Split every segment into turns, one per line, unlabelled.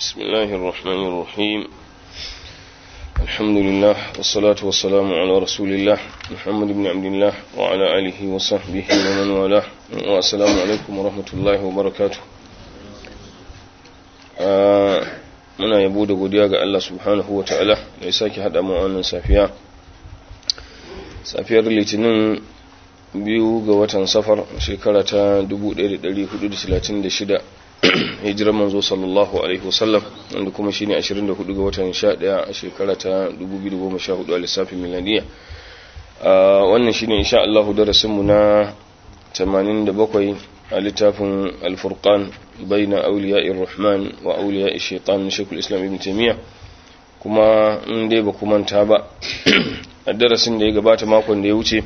بسم الله الرحمن الرحيم الحمد لله والصلاة والسلام على رسول الله محمد بن عبد الله وعلى آله وصحبه ومن والاه والسلام عليكم ورحمة الله وبركاته muna yabo da godiya ga Allah subhanahu wa ta'ala da ya sake haɗa mu wannan safiya safiyar litinin biyu ga watan safar shekara ta 1436 hijirar manzo sallallahu alaihi wasallam wanda kuma shine 24 ga watan 11 a shekara ta 2014 a lissafin miladiya wannan shine insha Allah darasin mu na 87 a littafin al-furqan baina awliya'ir rahman wa awliya'ish shaitan shaykhul islam ibn taymiya kuma in dai ba ku manta ba a darasin da ya gabata makon da ya wuce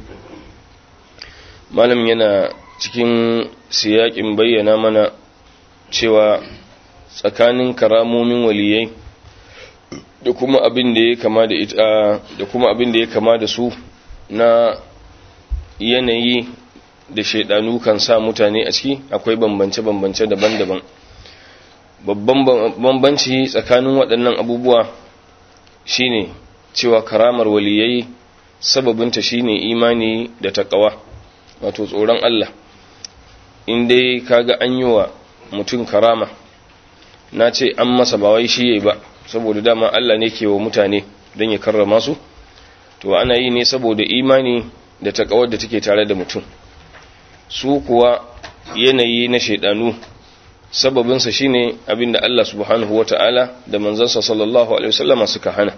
malam yana cikin siyakin bayyana mana cewa tsakanin karamomin waliyai da kuma abin da ya kama da ita da kuma abin da ya kama da su na yanayi da shaidanu kan sa mutane a ciki akwai bambance-bambance daban-daban babban bambanci tsakanin waɗannan abubuwa shine cewa karamar waliyai sababinta shine imani da takawa wato tsoron Allah in dai kaga an yi wa mutum karama na ce an masa ba wai shi yayi ba saboda dama Allah ne ke wa mutane don ya karrama su to ana yi ne saboda imani da takawar da take tare da mutum su kuwa yanayi na shaidanu sababinsa shine abinda Allah subhanahu wata'ala da manzansa sallallahu alaihi wasallama suka hana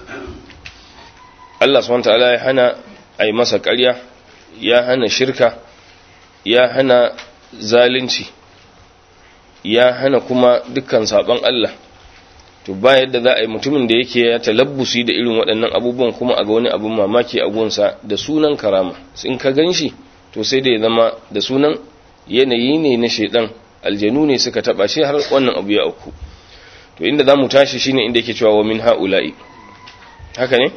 Allah subhanahu wata'ala ya hana a yi masa ƙarya ya hana shirka ya hana zalunci ya hana kuma dukkan saban Allah to ba yadda za a yi mutumin da yake ya talabbusi da irin waɗannan abubuwan kuma a ga wani abin mamaki a gunsa da sunan karama in ka gan shi to sai da ya zama da sunan yanayi ne na shaidan aljanu ne suka taba shi har wannan abu ya auku to inda za mu tashi shine inda yake cewa wa min ha'ula'i haka ne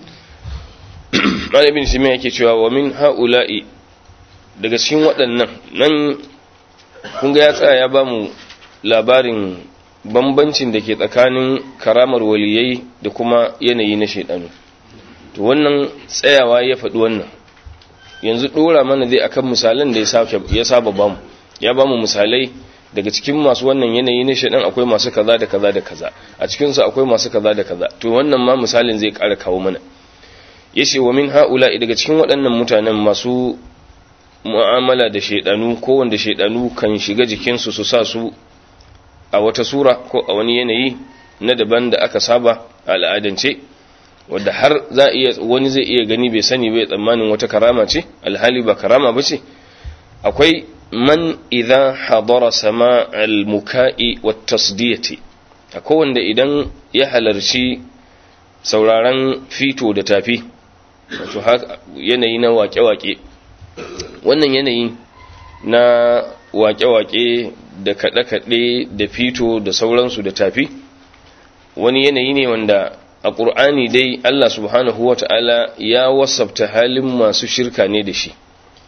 malamin shi mai yake cewa wa min ha'ula'i daga cikin waɗannan nan kun ga ya tsaya ya ba mu labarin bambancin da ke tsakanin karamar waliyai da kuma yanayi na shaidanu to wannan tsayawa ya faɗi wannan yanzu ɗora mana zai akan misalan da ya saba bamu ya bamu misalai daga cikin masu wannan yanayi na shaidan akwai masu kaza da kaza da kaza a cikinsu akwai masu kaza da kaza to wannan ma misalin zai ƙara kawo mana yace wa min haula daga cikin waɗannan mutanen masu mu'amala da shaidanu ko wanda shaidanu kan shiga jikinsu su sa su a wata sura ko a wani yanayi na daban da aka saba a al'adance wadda har za iya wani zai iya gani bai sani bai tsammanin wata karama ce alhali ba karama ba ce akwai man idan hadara sama al-muka'i wa tasdiyati akwai wanda idan ya halarci sauraron fito da tafi wato yanayi na wake-wake wannan yanayi na wake-wake da kaɗe-kaɗe da fito da sauransu da tafi wani yanayi ne wanda a ƙur'ani dai Allah subhanahu wa ta'ala ya wasabta halin masu shirka ne da shi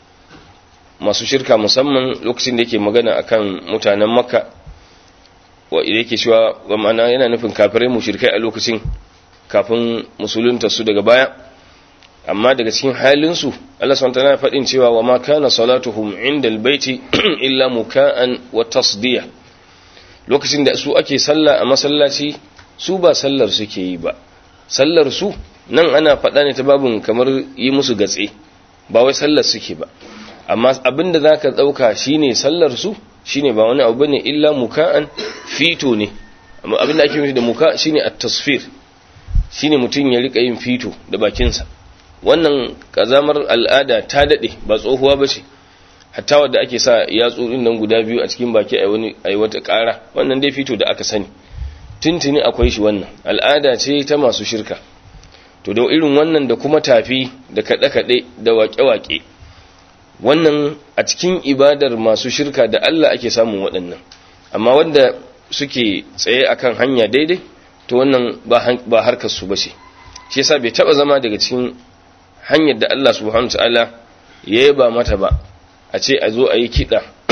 masu shirka musamman lokacin da yake magana akan mutanen makka wa yake cewa wa ma'ana yana nufin kafirai mushrikai a lokacin kafin musulunta su daga baya amma daga cikin halinsu Allah subhanahu wa ta'ala faɗin cewa wa ma kana salatuhum indal baiti illa muka'an wa tasdiya lokacin da su ake sallah a masallaci su ba sallar suke yi ba sallar su nan ana faɗa ne ta babin kamar yi musu gatse ba wai sallar suke ba amma abinda za ka ɗauka shine sallar su shine ba wani abu ne illa muka'an fito ne amma abinda ake nufi da muka shine at-tasfir shine mutum ya rika yin fito da bakinsa wannan kazamar al'ada ta dade ba tsohuwa ba ce hatta wadda ake sa yatsu din nan guda biyu a cikin baki ai wani ai wata ƙara wannan dai fito da aka sani tuntuni akwai shi wannan al'ada ce ta masu shirka to da irin wannan da kuma tafi da kaɗe-kaɗe da waƙe-waƙe wannan a cikin ibadar masu shirka da Allah ake samun waɗannan amma wanda suke tsaye akan hanya daidai to wannan ba harkar su bace shi yasa bai taba zama daga cikin hanyar da Allah subhanahu wataala ya yaba mata ba a ce a zo a yi kiɗa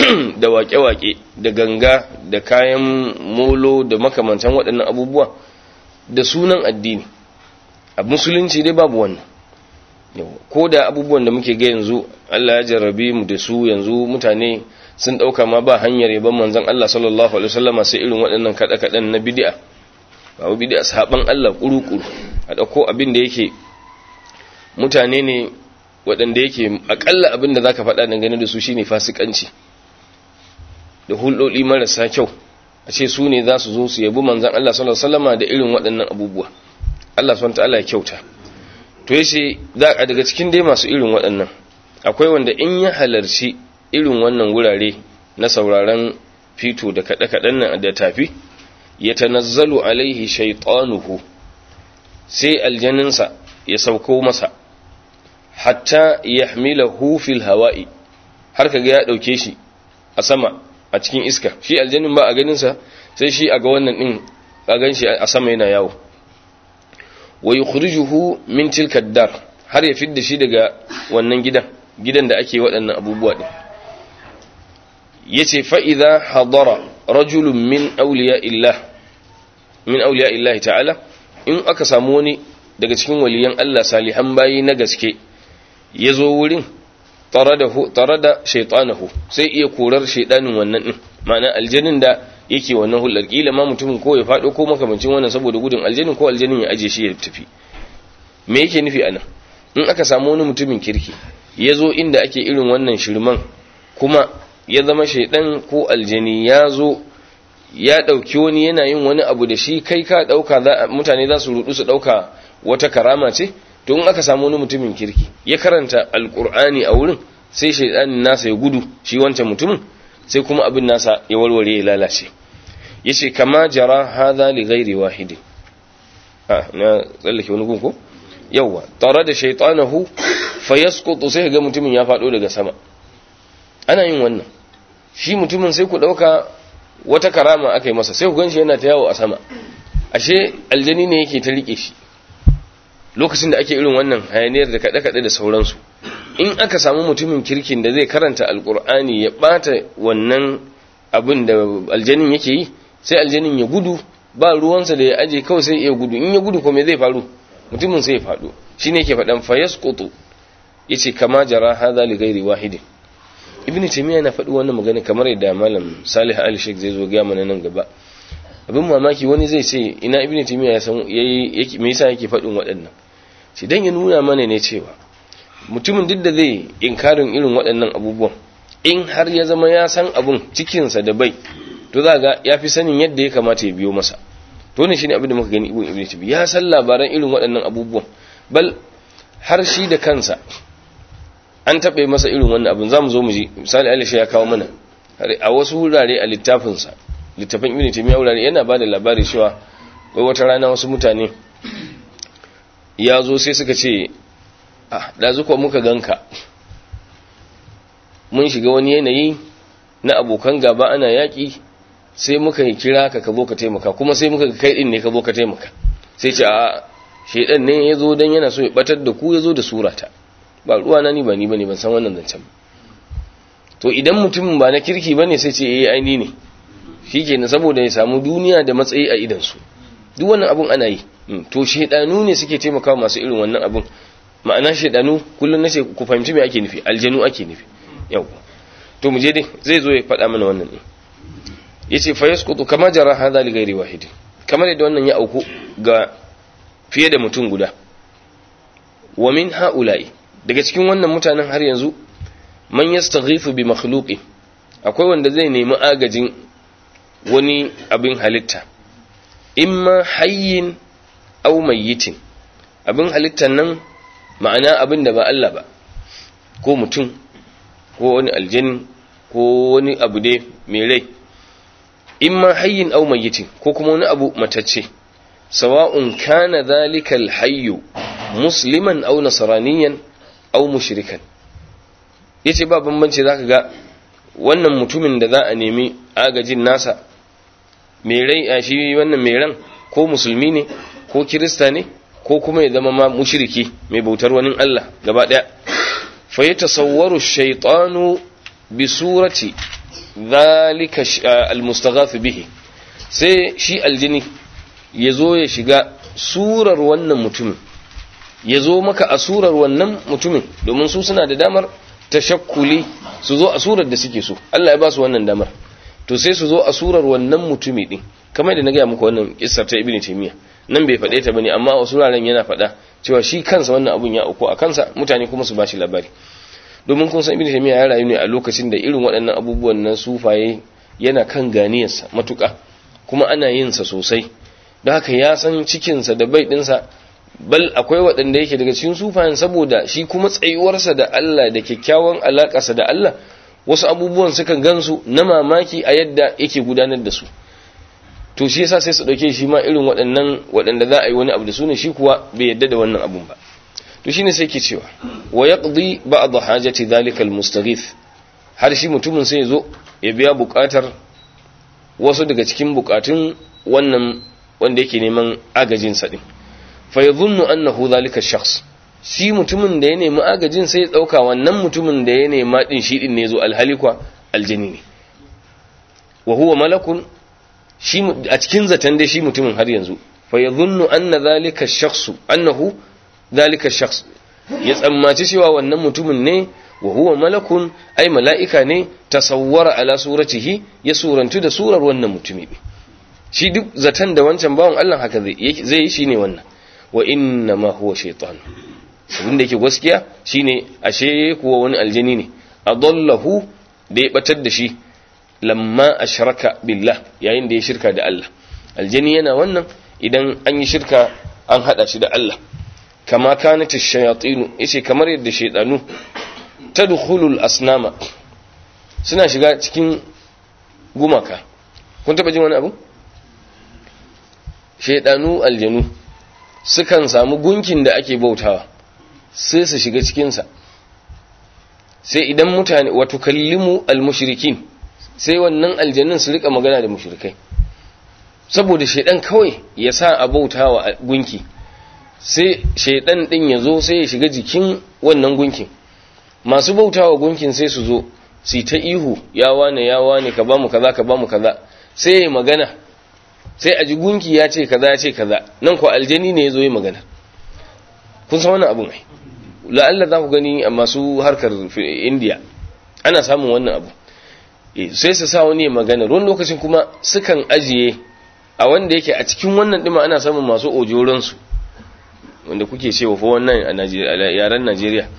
da waƙe-waƙe da ganga da kayan molo da makamantan waɗannan abubuwa da sunan addini a musulunci dai babu wannan ko da abubuwan da muke ga yanzu Allah ya jarrabe mu da su yanzu mutane sun ɗauka ma ba hanyar yaban manzon Allah sallallahu alaihi wasallama sai irin waɗannan kaɗe-kaɗen na bid'a ba bid'a saban Allah kuru-kuru a ɗauko abin da yake mutane ne waɗanda yake akalla abin da zaka faɗa dangane da su shine fasikanci da hulɗoɗi marasa kyau a ce su ne za su zo su yabi manzan Allah sallallahu alaihi wasallama da irin waɗannan abubuwa Allah subhanahu ta'ala ya kyauta to yace za a daga cikin dai masu irin waɗannan akwai wanda in ya halarci irin wannan wurare na sauraron fito da kaɗe-kaɗen nan da tafi ya tanazzalu alaihi shaytanuhu sai aljaninsa ya sauko masa hatta yahmilahu fil hawa'i har kaga ya dauke shi a sama a cikin iska shi aljannin ba a ganin sa sai shi a ga wannan din a gan shi a sama yana yawo wa yukhrijuhu min tilka dar har ya fidda shi daga wannan gidan gidan da ake waɗannan abubuwa din yace fa idza hadara rajulun min awliya illah min awliya illah ta'ala in aka samu wani daga cikin waliyan Allah salihan bayi na gaske ya zo wurin tare da shaitanahu sai iya korar shaitanin wannan din ma'ana aljanin da yake wannan hulɗar kila ma mutumin ko ya faɗo ko makamancin wannan saboda gudun aljanin ko aljanin ya aje shi ya tafi me yake nufi anan in aka samu wani mutumin kirki ya zo inda ake irin wannan shirman kuma ya zama shaidan ko aljani ya zo ya ɗauki wani yana yin wani abu da shi kai ka ɗauka mutane za su rudu su ɗauka wata karama ce to in aka samu wani mutumin kirki ya karanta alkur'ani a wurin sai shaidanin nasa ya gudu shi wancan mutumin sai kuma abin nasa ya warware ya lalace yace kama jara hadha li ghairi wahidin ah na tsallake wani gun ko yawa tare da shaytanahu fayasqutu sai ga mutumin ya fado daga sama ana yin wannan shi mutumin sai ku dauka wata karama aka yi masa sai ku ganshi yana ta yawo a sama ashe aljani ne yake ta rike shi lokacin da ake irin wannan hayaniyar da kaɗe-kaɗe da sauransu in aka samu mutumin kirkin da zai karanta alkur'ani ya ɓata wannan abin da aljanin yake yi sai aljanin ya gudu ba ruwansa da ya aje kawai sai ya gudu in ya gudu kuma zai faru mutumin sai ya faɗo shi ne ke faɗan fayas koto ya ce kama jara haza li gairi wahidin ibn taymiya na faɗi wannan magana kamar yadda malam salih ali sheikh zai zo ga mana nan gaba abin mamaki wani zai ce ina ibn taymiya ya san yayi me yasa yake faɗin waɗannan shi dan ya nuna mana ne cewa mutumin duk da zai inkarin irin waɗannan abubuwan in har ya zama ya san abun cikinsa da bai to za ga ya fi sanin yadda ya kamata ya biyo masa to ne shine abin da muka gani ibn ibn taymiya ya san labaran irin waɗannan abubuwan bal har shi da kansa an taɓe masa irin wannan abin za mu zo mu ji misali alisha ya kawo mana a wasu wurare a littafinsa littafin ibn taymiya wurare yana bada labari cewa wai wata rana wasu mutane ya zo sai suka ce ah da zuwa muka ganka mun shiga wani yanayi na abokan gaba ana yaki sai muka yi kira ka ka zo ka taimaka kuma sai muka kai din ne ka zo ka taimaka sai ce a shedan ne ya zo dan yana so ya batar da ku ya zo da surata ba ruwa na ni ba ni bane ban san wannan zancen to idan mutumin ba na kirki bane sai ce eh aini ne shikenan saboda ya samu duniya da matsayi a idan su duk wannan abun ana yi to shedanu ne suke taimakawa masu irin wannan abun ma'ana shedanu kullun nace ku fahimci me ake nufi aljanu ake nufi yau to mu je dai zai zo ya faɗa mana wannan ne yace fa yasqutu kama jara hadha li ghairi wahid kamar yadda wannan ya auku ga fiye da mutum guda wa min haula'i daga cikin wannan mutanen har yanzu man yastaghifu bi makhluqi akwai wanda zai nemi agajin wani abin halitta imma hayyin aw mayyitin abin halittan nan ma'ana abin da ba Allah ba ko mutum ko wani aljini ko wani abu dai mai rai imma hayyin aw mayyitin ko kuma wani abu matacce sawa'un kana dhalika alhayyu musliman aw nasraniyan aw mushrikan yace ba bambanci zaka ga wannan mutumin da za a nemi agajin nasa mai rai a shi wannan mai ran ko musulmi ne ko kirista ne ko kuma ya zama ma mushriki mai bautar wani Allah gaba daya fa yatasawwaru shaytanu bi surati zalika almustaghath bihi sai shi aljini ya zo ya shiga surar wannan mutumin ya zo maka a surar wannan mutumin domin su suna da damar tashakkuli su zo a surar da suke so Allah ya ba su wannan damar to sai su zo a surar wannan mutumi din kamar da na gaya muku wannan kissar ta ibnu taymiya nan bai faɗe ta bane amma a wasu wuraren yana faɗa cewa shi kansa wannan abun ya auku a kansa mutane kuma su bashi labari domin kun san ibnu taymiya ya rayu ne a lokacin da irin waɗannan abubuwan nan sufaye yana kan ganiyarsa matuƙa kuma ana yin sa sosai don haka ya san cikinsa da bai ɗinsa bal akwai waɗanda yake daga cikin sufayen saboda shi kuma tsayuwarsa da Allah da kyakkyawan alaƙarsa da Allah wasu abubuwan suka gansu na mamaki a yadda yake gudanar da su to shi yasa sai su dauke shi ma irin waɗannan waɗanda za a yi wani abu da su ne shi kuwa bai yadda da wannan abun ba to shine sai ke cewa wa yaqdi ba'd hajati dhalika almustaghith har shi mutumin sai ya zo ya biya buƙatar wasu daga cikin buƙatun wannan wanda yake neman agajin sa din fa yadhunnu annahu dhalika ash-shakhs shi mutumin da ya nemi agajin sai ya dauka wannan mutumin da ya nema din shi din ne zo alhalikwa aljini ne wa huwa malakun shi a cikin zaton dai shi mutumin har yanzu fa yadhunnu anna dhalika ash-shakhs annahu dhalika ash-shakhs ya tsammaci cewa wannan mutumin ne wa huwa malakun ai mala'ika ne tasawwara ala suratihi ya surantu da surar wannan mutumi shi duk zaton da wancan bawan Allah haka zai zai yi shine wannan wa inna ma huwa shaytan abin da yake gaskiya shine ashe kuwa wani aljini ne adallahu da ya batar da shi lamma ashraka billah yayin da ya shirka da Allah aljini yana wannan idan an yi shirka an hada shi da Allah kama kanat ash-shayatin yace kamar yadda shaydanu tadkhulul asnama suna shiga cikin gumaka kun taba jin wani abu shaydanu aljanu sukan samu gunkin da ake bautawa sai su shiga cikinsa sai idan mutane wato kallimu al-mushrikin sai wannan aljannin su rika magana da mushrikai saboda shaidan kawai ya sa a bauta wa gunki sai shaidan din ya zo sai ya shiga jikin wannan gunkin masu bauta wa gunkin sai su zo su ta ihu ya wane ya wane ka bamu kaza ka bamu kaza sai ya magana sai a ji gunki ya ce kaza ya ce kaza nan ko aljani ne ya zo yi magana kun san wannan abun ai la'alla za ku gani a masu harkar indiya ana samun wannan abu sai su sa wani magana ruwan lokacin kuma sukan ajiye a wanda yake a cikin wannan dima ana samun masu ojoransu wanda kuke cewa fa wannan a yaren najeriya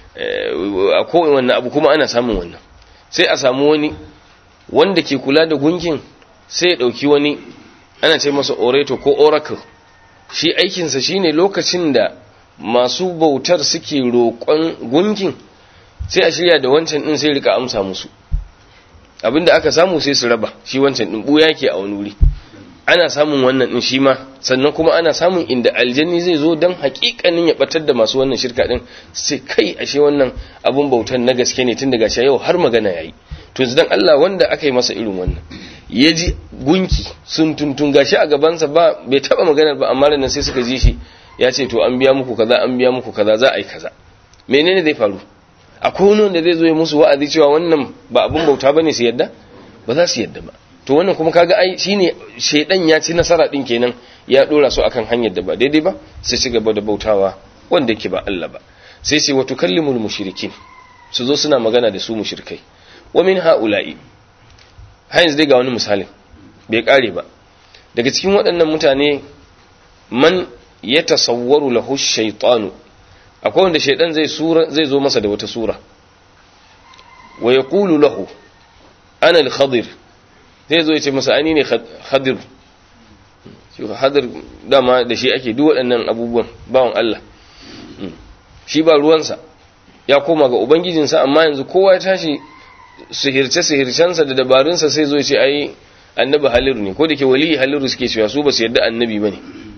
a kowane wannan abu kuma ana samun wannan sai a samu wani wanda ke kula da gunkin sai ya ɗauki wani ana ce masa orator ko oracle shi aikinsa shine lokacin da masu bautar suke roƙon gunkin sai a shirya da wancan ɗin sai rika amsa musu abinda aka samu sai su raba shi wancan ɗin ɓuya ke a wani wuri ana samun wannan ɗin shi ma sannan kuma ana samun inda aljanni zai zo don haƙiƙanin ya ɓatar da masu wannan shirka ɗin sai kai ashe wannan abun bautar na gaske ne tun daga shi yau har magana ya yi to dan Allah wanda aka yi masa irin wannan ya ji gunki sun tuntun gashi a gabansa ba bai taɓa maganar ba amma nan sai suka ji shi ya ce to an biya muku kaza an biya muku kaza za a yi kaza menene zai faru akwai wani wanda zai zo ya musu wa'azi cewa wannan ba abun bauta bane su yadda ba za su yadda ba to wannan kuma kaga ai shine shedan ya ci nasara din kenan ya dora su akan hanyar da ba daidai ba sai ci gaba da bautawa wanda yake ba Allah ba sai sai wa tukallimul mushrikin su zo suna magana da su mushrikai wa min haula'i har yanzu dai ga wani misalin bai kare ba daga cikin waɗannan mutane man ya tasawwaru lahu shaytanu akwai wanda shaydan zai sura zai zo masa da wata sura wa yaqulu lahu ana al-khadir zai zo ya ce masa ani ne khadir shi khadir dama da shi ake duk waɗannan abubuwan bawan Allah shi ba ruwansa ya koma ga ubangijinsa amma yanzu kowa ya tashi sihirce sihircensa da dabarunsa sai zo ya ce ai annabi haliru ne ko da ke wali haliru suke cewa su ba su yarda annabi bane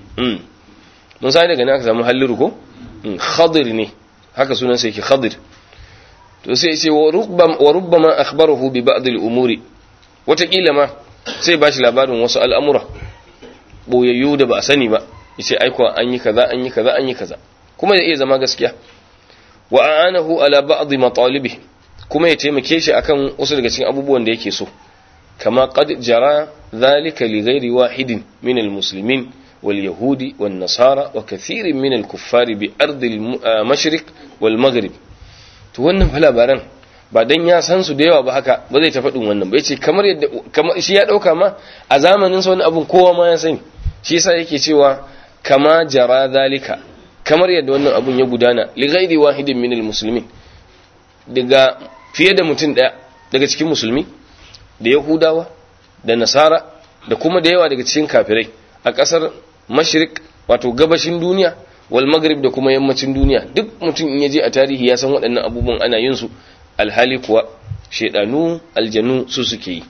mun sai daga nan aka samu haliru ko khadir ne haka sunan sai yake khadir to sai ya ce wa rubbama akhbarahu bi ba'd al-umuri watakila ma sai ba shi labarin wasu al'amura boyayyu da ba a sani ba yace aiko an yi kaza an yi kaza an yi kaza kuma ya iya zama gaskiya wa a'anahu ala ba'd matalibi kuma ya taimake shi akan wasu daga cikin abubuwan da yake so kama qad jara dhalika li ghairi wahidin min almuslimin wal yahudi wan nasara wa kathirin min al-kuffari bi ardi al-mashriq wal maghrib to wannan fa labaran ba dan ya san su da yawa ba haka ba zai ta faɗin wannan ba yace kamar yadda kamar shi ya dauka ma a zamanin sa wani abun kowa ma ya sani shi yasa yake cewa kama jara zalika kamar yadda wannan abun ya gudana li ghairi wahidin min almuslimin daga fiye da mutum daya daga cikin musulmi da yahudawa da nasara da kuma da yawa daga cikin kafirai a kasar mashrik wato gabashin duniya wal maghrib da kuma yammacin duniya duk mutum in yaje a tarihi ya san waɗannan abubuwan ana yin su alhali kuwa shedanu aljanu su suke yi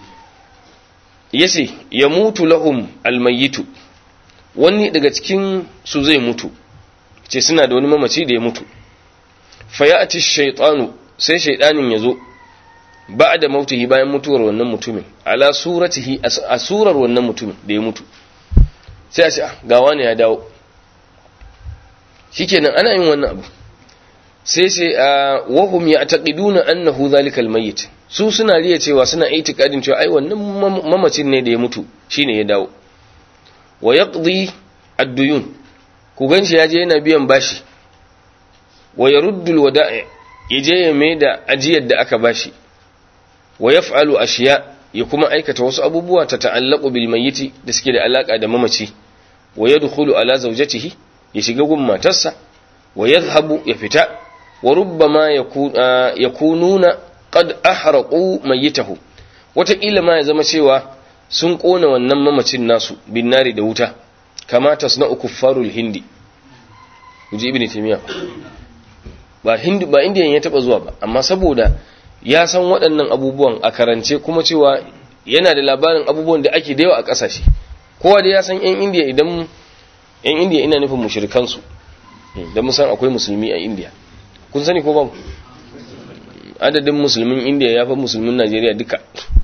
yace ya mutu lahum almayitu wani daga cikin su zai mutu ce suna da wani mamaci da ya mutu fayati shaytanu sai shaydanin yazo ba'da mautihi bayan mutuwar wannan mutumin ala suratihi a surar wannan mutumin da ya mutu sai a ce ga wani ya dawo shikenan ana yin wannan abu sai sai wahum ya'taqiduna annahu zalika almayyit su suna riya cewa suna itikadin cewa ai wannan mamacin ne da ya mutu shine ya dawo wa yaqdi ad-duyun ku ganshi yaje yana biyan bashi wa yaruddu al-wada'i yaje ya mai da ajiyar da aka bashi wa yaf'alu ashiya ya kuma aikata wasu abubuwa ta ta'allaqu bil mayyiti da suke da alaka da mamaci wa yadkhulu ala zawjatihi ya shiga gun matarsa wa yadhhabu ya fita wa rubbama yakununa qad ahraqu mayyitahu wataƙila ma ya zama cewa sun ƙona wannan mamacin nasu bin nari da wuta kama tasna'u kuffarul hindi uji ibn taymiya ba hindi ba indiyan ya taba zuwa ba amma saboda ya san waɗannan abubuwan a karance kuma cewa yana da labarin abubuwan da ake da yawa a ƙasashe kowa da ya san yan indiya idan yan indiya ina nufin mushrikan su da mun san akwai musulmi a indiya kun sani ko ba adadin musulmin indiya ya fi musulmin najeriya duka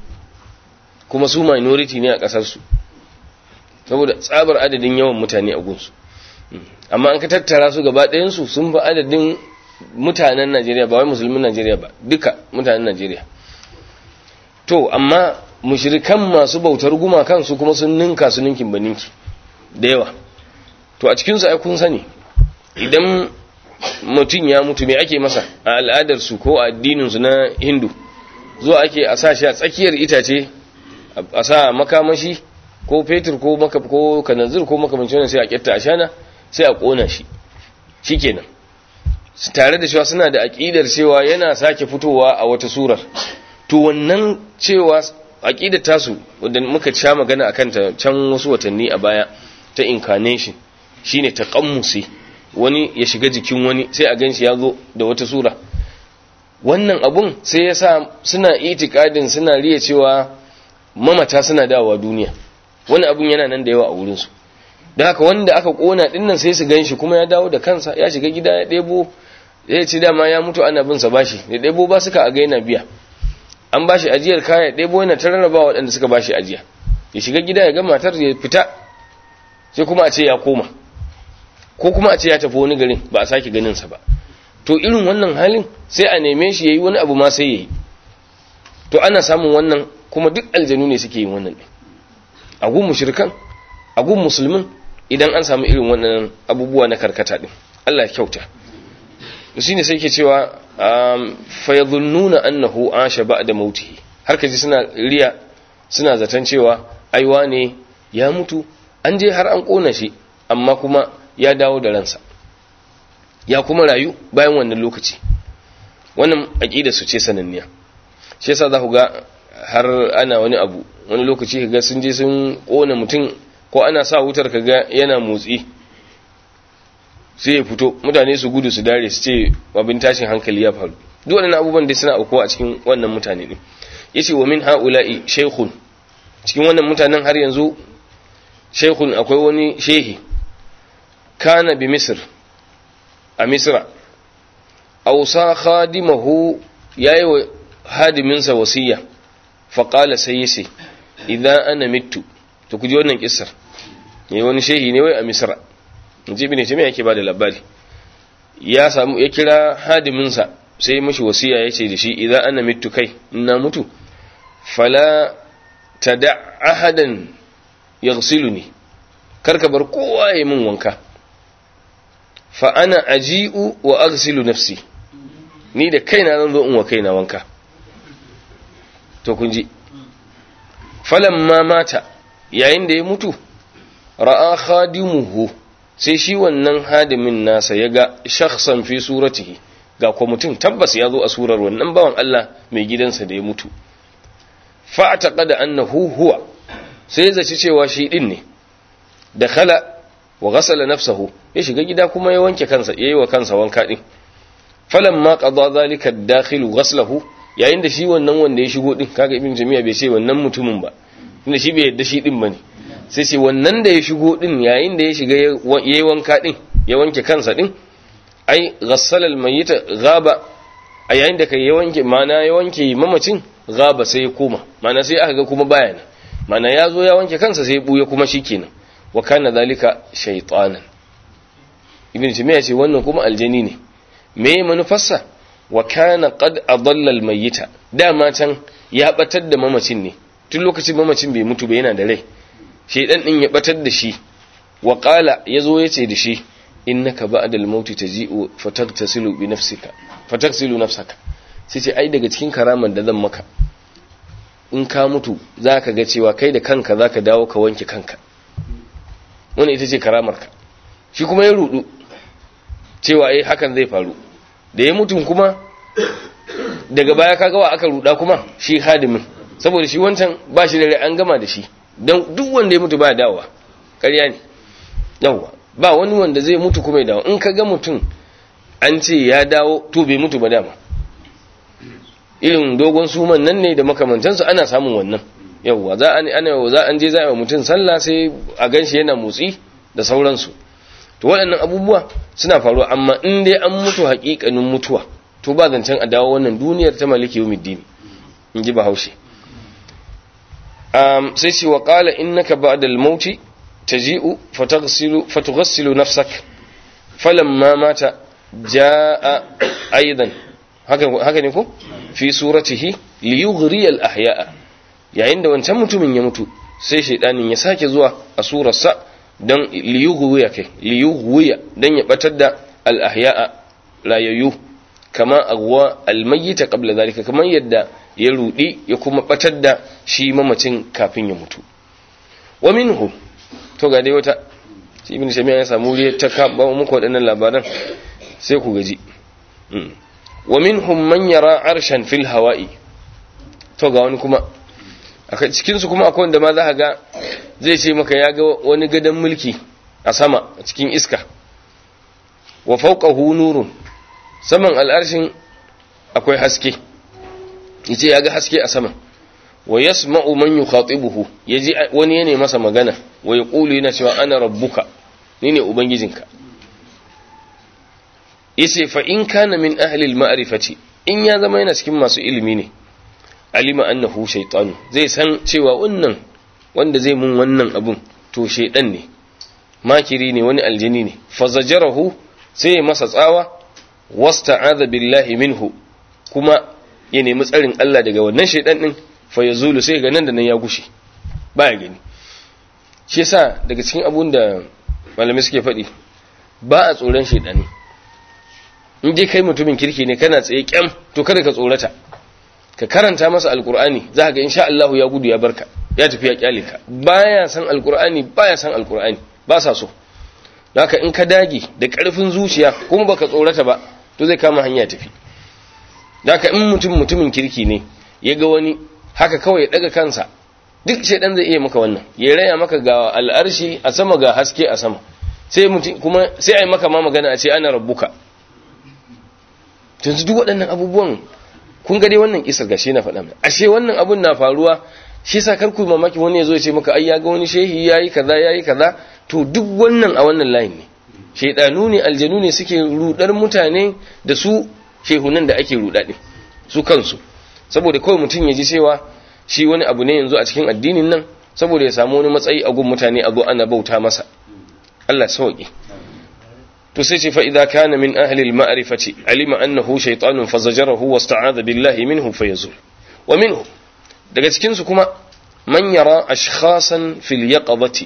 kuma su minority ne a ƙasarsu saboda tsabar adadin yawan mutane a gunsu amma an ka tattara su gaba ɗayansu sun fi adadin mutanen najeriya ba wai musulmin najeriya ba duka mutanen najeriya to amma mushrikan masu bautar gumakan su kuma sun ninka su ninkin ba ninki da yawa to a cikinsu ai kun sani idan mutum ya mutu me ake masa a al'adarsu ko a addininsu na hindu zuwa ake a sa shi a tsakiyar itace a sa makamashi ko fetur ko maka ko kanazir ko makamancin wannan sai a kyatta ashana sai a kona shi shikenan tare da cewa suna da aqidar cewa yana sake fitowa a wata surar to wannan cewa aqidar tasu wanda muka sha magana akan ta can wasu watanni a baya ta incarnation shine taqammusi wani ya shiga jikin wani sai a ganshi ya zo da wata sura wannan abun sai ya sa suna itikadin suna riya cewa mamata suna dawowa duniya wani abun yana nan da yawa a wurinsu da haka wanda aka kona dinnan sai su ganshi kuma ya dawo da kansa ya shiga gida ya ɗebo ya ce dama ya mutu ana bin sa bashi ya ɗebo ba suka a ga yana biya an bashi ajiyar kaya ɗebo yana ta rarraba waɗanda suka bashi ajiya ya shiga gida ya ga matar ya fita sai kuma a ce ya koma ko kuma a ce ya tafi wani garin ba a sake ganin sa ba to irin wannan halin sai a neme shi yayi wani abu ma sai yayi to ana samun wannan kuma duk aljanu ne suke yin wannan din a gun mushrikan a gun musulmin idan an samu irin wannan abubuwa na karkata din Allah ya kyauta shine sai ke cewa fa yadhunnuna annahu asha ba'da mautihi har kaji suna riya suna zaton cewa aiwa ne ya mutu an je har an kona shi amma kuma ya dawo da ransa ya kuma rayu bayan wannan lokaci wannan aqida su ce sananniya shi yasa za ku ga har ana wani abu wani lokaci kaga sun je sun kona mutum ko ana sa wutar kaga yana motsi sai ya fito mutane su gudu su dare su ce abin tashin hankali ya faru duk wannan abubuwan da suna aukuwa a cikin wannan mutane ne yace wa min haula'i shaykhun cikin wannan mutanen har yanzu shaykhun akwai wani shehi kana bi misr a misra ausa khadimahu yayi wa hadiminsa wasiya faƙala sai ya ce idan ana mitu to ku ji wannan kissar ne wani shehi ne wai a misra in ji ibn taymiya yake bada labari ya samu ya kira hadiminsa sai mashi wasiya yace da shi idan ana mitu kai ina mutu fala tada ahadan yaghsiluni karka bar kowa ya min wanka fa ana aji'u wa aghsilu nafsi ni da kaina zan zo in wa kaina wanka to kun ji falamma mata yayin da ya mutu ra'a khadimuhu sai shi wannan hadimin nasa ya ga shakhsan fi suratihi ga kuma mutum tabbas ya zo a surar wannan bawan Allah mai gidansa da ya mutu fa taqada annahu huwa sai ya zaci cewa shi din ne da khala wa ghasala nafsahu ya shiga gida kuma ya wanke kansa yayi wa kansa wanka din falamma qada zalika ad-dakhilu ghaslahu yayin da shi wannan wanda ya shigo din kaga ibn jami'a bai ce wannan mutumin ba tunda shi bai yadda shi din bane sai ce wannan da ya shigo din yayin da ya shiga yayi wanka din ya wanke kansa din ai ghassala al-mayyita ghaba a yayin da kai ya wanke mana ya wanke mamacin ghaba sai ya koma mana sai aka ga kuma baya ne mana ya zo ya wanke kansa sai ya buya kuma shikenan wa kana zalika shaytanan ibn jami'a ce wannan kuma aljani ne me manufarsa wa kana qad adalla almayyita dama can ya batar da mamacin ne tun lokacin mamacin bai mutu ba yana da rai shedan din ya batar da shi wa qala yazo yace da shi innaka ba'da almaut taji'u fatagtasilu bi nafsika fatagsilu nafsaka sai ce ai daga cikin karaman da zan maka in ka mutu zaka ga cewa kai da kanka zaka dawo ka wanke kanka wannan ita ce karamarka shi kuma ya rudu cewa eh hakan zai faru da ya mutum kuma daga baya kaga wa aka ruda kuma shi hadimin saboda shi wancan ba shi da rai an gama da shi don duk wanda ya mutu ba dawowa ƙarya ne yawwa ba wani wanda zai mutu kuma ya dawo in ka ga mutum an ce ya dawo to bai mutu ba dama irin dogon suman nan ne da makamantansu ana samun wannan yawwa za an ana za an je za a mutum sallah sai a ganshi yana motsi da sauransu to waɗannan abubuwa suna faruwa amma in dai an mutu haƙiƙanin mutuwa to ba zancen a dawo wannan duniyar ta maliki yawmiddin in ji bahaushe um, sai ce wa qala innaka ba'da al-maut taji'u fataghsilu fatughassilu nafsak falamma mata jaa aidan haka haka ne ko fi suratihi liyughri al-ahya'a yayin da wancan mutumin ya mutu sai shaidanin ya sake zuwa a surarsa don liyughwiya kai liyughwiya don ya batar da al-ahya'a rayayyu kama agwa al-mayyita qabla zalika kamar yadda ya rudi ya kuma batar da shi mamacin kafin ya mutu wa minhu to ga dai wata shi ibn shamiya ya samu wuri ta kaba muku waɗannan labaran sai ku gaji wa minhum man yara arshan fil hawa'i to ga wani kuma a cikin su kuma akwai wanda ma za ga zai ce maka ya ga wani gadon mulki a sama a cikin iska wa fawqahu nurun saman al'arshin akwai haske yace ya ga haske a sama wa yasma'u man yukhatibuhu yaji wani yana masa magana wa yaqulu yana cewa ana rabbuka ni ne ubangijinka yace fa in kana min ahli al-ma'rifati in ya zama yana cikin masu ilimi ne alima annahu shaytanu zai san cewa wannan wanda zai mun wannan abun to shaydan ne makiri ne wani aljini ne fazajarahu sai ya masa tsawa wasta'adha billahi minhu kuma ya nemi tsarin Allah daga wannan shaydan din fa yazulu sai ga nan da nan ya gushe baya gani shi yasa daga cikin abun da malamai suke faɗi ba a tsoron shaydani in dai kai mutumin kirki ne kana tsaye kyam to kada ka tsorata ka karanta masa alkur'ani za ka ga insha Allah ya gudu ya barka ya tafi ya kyale ka baya san alkur'ani baya san alkur'ani ba sa so haka in ka dage da karfin zuciya kuma baka tsorata ba to zai kama hanya tafi haka in mutum mutumin kirki ne ya ga wani haka kawai ya daga kansa duk shaidan zai iya maka wannan ya raya maka ga al'arshi a sama ga haske a sama sai mutum kuma sai ai maka ma magana a ce ana rabbuka yanzu duk waɗannan abubuwan kun ga dai wannan kisar gashi na faɗa mai ashe wannan abun na faruwa shi yasa kar ku mamaki wani ya zo ya ce maka ai ya ga wani shehi yayi kaza yayi kaza to duk wannan a wannan layin ne shaydanu ne aljanu ne suke rudar mutane da su shehunan da ake ruda din su kansu saboda kawai mutum ya ji cewa shi wani abu ne yanzu a cikin addinin nan saboda ya samu wani matsayi a gun mutane a zo ana bauta masa Allah sauki to sai ce fa idza kana min ahli al-ma'rifati alima annahu shaytanun fazajarahu wasta'adha billahi minhu fayazul wa minhu daga cikin su kuma man yara ashkhasan fil yaqadati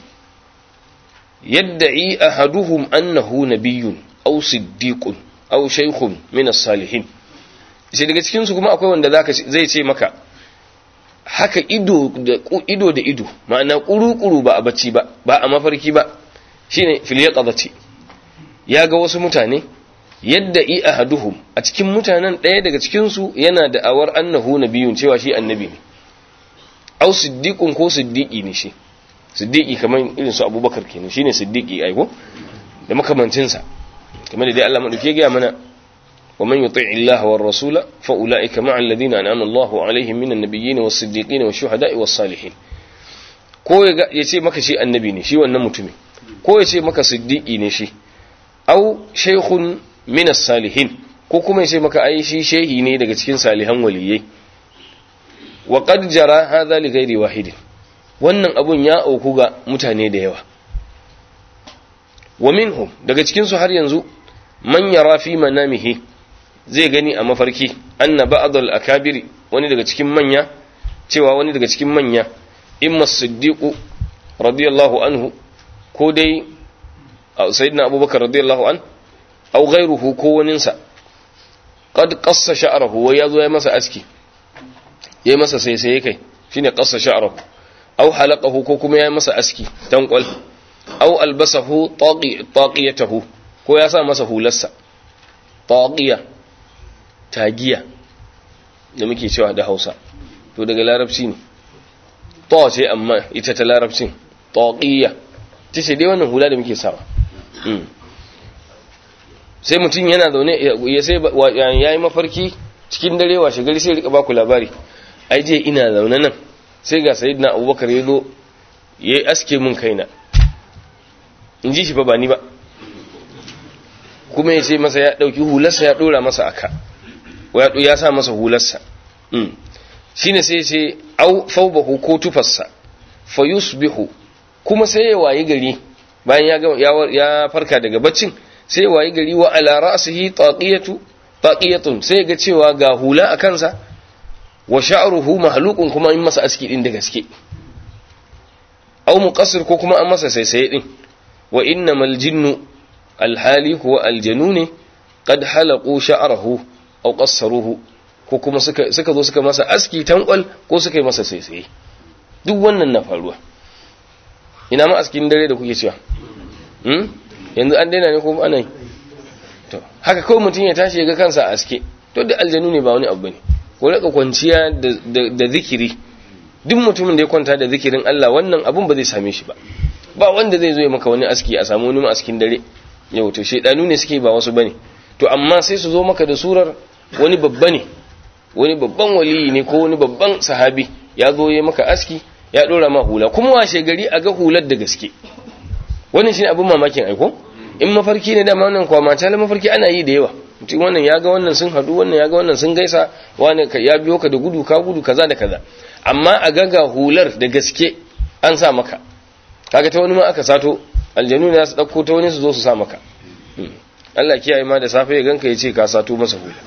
yad'i ahaduhum annahu nabiyyun aw siddiqun aw shaykhun min as-salihin sai daga cikin su kuma akwai wanda zaka zai ce maka haka ido da ido da ido ma'ana kuru-kuru ba a bacci ba ba a mafarki ba shine fil yaqadati ya ga wasu mutane yadda i ahaduhum a cikin mutanen ɗaya daga cikin su yana da awar annahu nabiyun cewa shi annabi ne aw siddiqun ko siddiqi ne shi siddiqi kamar irin su abubakar kenan shine siddiqi aiko da makamancin sa kamar da dai Allah madauke ga mana ومن يطيع الله والرسول فأولئك مع الذين أنعم الله عليهم من النبيين والصديقين والشهداء والصالحين ko ya ce maka shi annabi ne shi wannan mutumin ko ya ce maka siddiqi ne shi au shaykhun min salihin ko kuma ya ce maka ai shi shehi ne daga cikin salihan waliyai wa qad jara hadha li ghairi wahidin wannan abun ya auku ga mutane da yawa wa minhum daga cikin su har yanzu man yara fi manamihi zai gani a mafarki anna ba'dal akabiri wani daga cikin manya cewa wani daga cikin manya imma siddiqu radiyallahu anhu ko dai sayyidina abubakar radiyallahu an aw ghayruhu ko waninsa qad qassa sha'rahu wa yazo ya masa aski yayi masa sai sai kai shine qassa sha'rahu aw halaqahu ko kuma yayi masa aski tanqal aw albasahu taqi taqiyatahu ko ya sa masa hularsa taqiya tagiya da muke cewa da Hausa to daga larabci ne ta ce amma ita ta larabcin taqiya tace dai wannan hula da muke sawa sai mutum yana zaune ya sai yayi mafarki cikin dare washe gari sai rika baku labari ai je ina zaune nan sai ga sayyidina Abubakar ya zo yayi aske mun kaina in ji shi fa ba ni ba kuma ya ce masa ya ɗauki hularsa ya ɗora masa aka ya sa masa hularsa shi ne sai ce au faubahu ko tufarsa fa yusbihu kuma sai ya wayi gari bayan ya farka daga baccin sai ya wayi gari wa ala ra'sihi taqiyatu taqiyatun sai ga cewa ga hula a kansa wa sha'ruhu mahluqun kuma in masa aski din da gaske au muqassir ko kuma an masa saisaye din wa innamal jinnu alhali kuwa aljanu ne qad halaqu sha'rahu aw qassaruhu ko kuma suka suka zo suka masa aski tankwal ko suka yi masa saisaye duk wannan na faruwa ina ma askin dare da kuke cewa hmm yanzu an daina ne ko ana yi to haka kawai mutum ya tashi ya ga kansa a aske to da aljanu ne ba wani abu bane ko raka kwanciya da zikiri duk mutumin da ya kwanta da zikirin Allah wannan abun ba zai same shi ba ba wanda zai zo ya maka wani aski a samu wani askin dare yau to shedanu ne suke ba wasu bane to amma sai su zo maka da surar wani babba ne wani babban waliyi ne ko wani babban sahabi ya zo ya maka aski ya dora ma hula kuma washe gari a ga hular da gaske wannan shine abin mamakin aiko in mafarki ne dama wannan kwama ta mafarki ana yi da yawa mutum wannan ya ga wannan sun hadu wannan ya ga wannan sun gaisa wani ya biyo ka da gudu ka gudu kaza da kaza amma a ga ga hular da gaske an sa maka kaga ta wani ma aka sato aljanu ne su dauko ta wani su zo su sa maka Allah kiyaye ma da safe ya ganka ya ce ka sato masa hula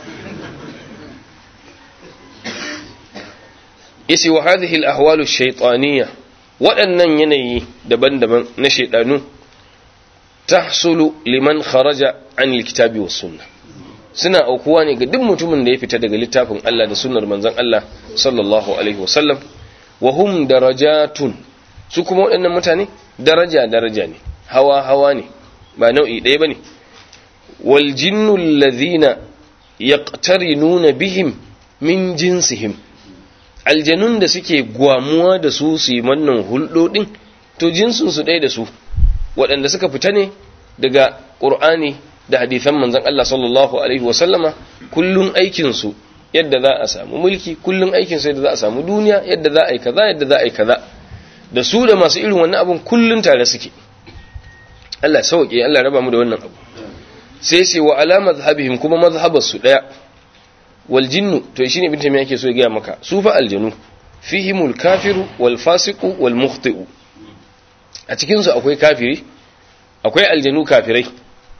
yace wa hadhihi al-ahwal ash-shaytaniyya waɗannan yanayi daban-daban na shaydanu tahsulu liman kharaja an al-kitabi was sunnah suna aukuwa ne ga duk mutumin da ya fita daga littafin Allah da sunnar manzon Allah sallallahu alaihi wasallam wa hum darajatun su kuma waɗannan mutane daraja daraja ne hawa hawa ne ba nau'i ɗaya bane wal jinnu alladhina yaqtarinuna bihim min jinsihim aljanun da suke gwamuwa da su su yi wannan hulɗoɗin to jinsin su ɗaya da su waɗanda suka fita ne daga ƙur'ani da hadithan manzon Allah sallallahu alaihi wa sallama kullun aikin su yadda za a samu mulki kullun aikin su yadda za a samu duniya yadda za a yi kaza yadda za a yi kaza da su da masu irin wannan abun kullun tare suke Allah sauke Allah raba mu da wannan abu sai sai wa ala mazhabihim kuma mazhabar su daya wal jinnu to shine ibn tamiya yake so ya ga maka su fa aljanu fihimul kafiru wal fasiqu wal mukhti'u a cikin su akwai kafiri akwai aljanu kafirai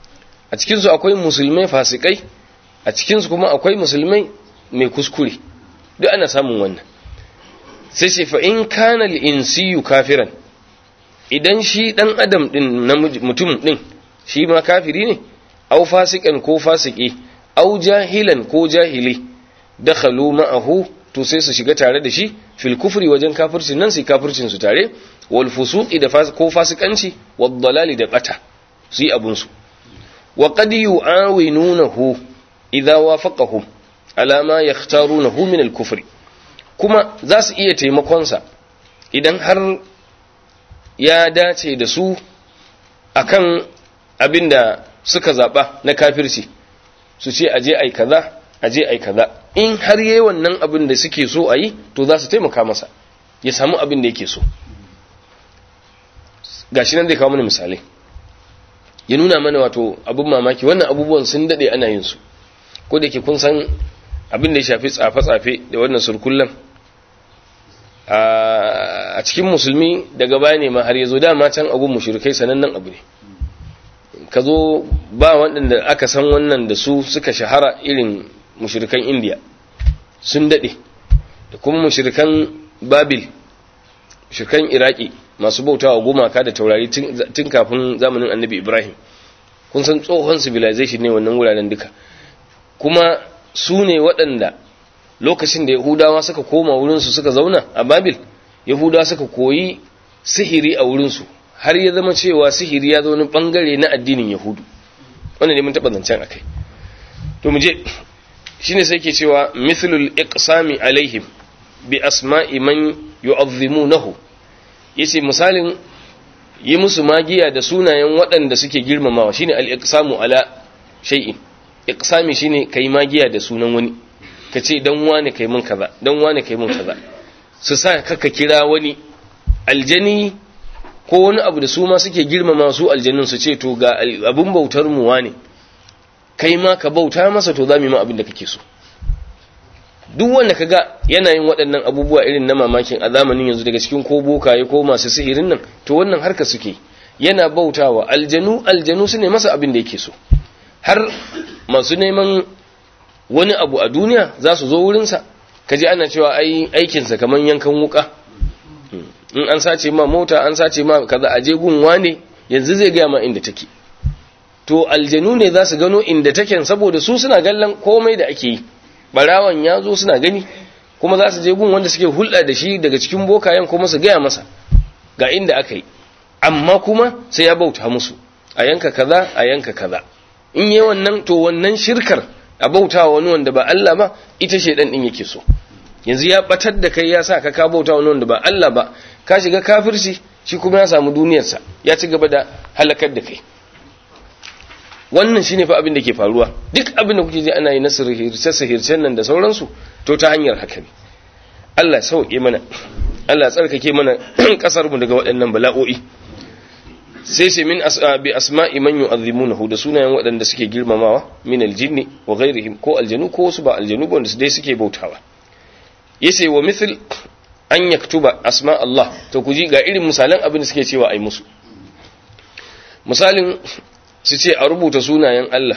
a cikinsu akwai musulmai fasikai a cikinsu kuma akwai musulmai mai kuskure duk ana samun wannan sai ce fa in kana al-insiyu kafiran idan shi dan adam din na mutum din shi ma kafiri ne au fasikan ko fasiki au jahilan ko jahili dakhalu ma'ahu to sai su shiga tare da shi fil kufri wajen kafircin nan sai kafircin su tare wal fusuqi da ko fasikanci wad dalali da bata su yi abun su wa qad yu'awinunahu idza wafaqahum ala ma yakhtarunahu min al kufri kuma za su iya taimakon sa idan har ya dace da su akan abinda suka zaba na kafirci su ce aje ai kaza aje ai kaza in har yayi wannan abin da suke so a yi to za su taimaka masa ya samu abin da yake so gashi nan zai kawo mana misalai ya nuna mana wato abin mamaki wannan abubuwan sun dade ana yin su ko da ke kun san abin da ya shafi tsafe-tsafe da wannan surkullan a cikin musulmi daga baya ne ma har ya zo dama can abun mushrikai sanannen abu ne ka zo ba waɗanda aka san wannan da su suka shahara irin mushrikan indiya sun daɗe da kuma mushrikan babil mushrikan iraki masu bautawa gumaka da taurari tun kafin zamanin annabi ibrahim kun san tsohon civilization ne wannan wuraren duka kuma su ne waɗanda lokacin da yahudawa suka koma wurinsu suka zauna a babil yahudawa suka koyi sihiri a wurinsu har ya zama cewa sihiri ya zo wani bangare na addinin yahudu wannan ne mun taɓa zancen akai to mu je shine sai ke cewa mithlul iqsami alaihim bi asma'i man yu'azzimunahu yace misalin yi musu magiya da sunayen waɗanda suke girmamawa shine al-iqsamu ala shay'in iqsami shine kai magiya da sunan wani kace dan wani kai mun kaza dan wani kai mun kaza su sa kaka kira wani aljani ko wani abu da su ma suke girmama su aljannin su ce to ga abun bautar mu wane kai ma ka bauta masa to za mu yi ma abin da kake so duk wanda kaga yana yin waɗannan abubuwa irin na mamakin a zamanin yanzu daga cikin ko bokaye ko masu sihirin nan to wannan harka suke yana bautawa aljanu aljanu su ne masa abin da yake so har masu neman wani abu a duniya za su zo wurinsa kaji ana cewa ai aikinsa kamar yankan wuka in an sace ma mota an sace ma kaza aje gunwa ne yanzu zai gaya ma inda take to aljanu ne za su gano inda take saboda su suna gallan komai da ake yi barawan ya zo suna gani kuma za su je gun wanda suke hulɗa da shi daga cikin bokayen kuma su gaya masa ga inda aka yi amma kuma sai ya bauta musu a yanka kaza a yanka kaza in yi wannan to wannan shirkar a bauta wani wanda ba Allah ba ita shedan din yake so yanzu ya batar da kai ya sa ka ka bauta wani wanda ba Allah ba ka shiga kafirci shi kuma ya samu duniyarsa ya ci gaba da halakar da kai wannan shine fa abin da ke faruwa duk abin da kuke ji ana yi na sirhirce sirhircen nan da sauransu to ta hanyar haka ne Allah sauke mana Allah tsarkake mana kasar mu daga waɗannan bala'o'i sai sai min bi asma'i man yu'azzimunahu da sunayen waɗanda suke girmamawa min aljinni wa ghairihim ko aljanu ko wasu ba aljanu ba wanda dai suke bautawa yace wa mithl an yaktuba asma Allah to ku ji ga irin misalan abin da suke cewa ai musu misalin su ce a rubuta sunayen Allah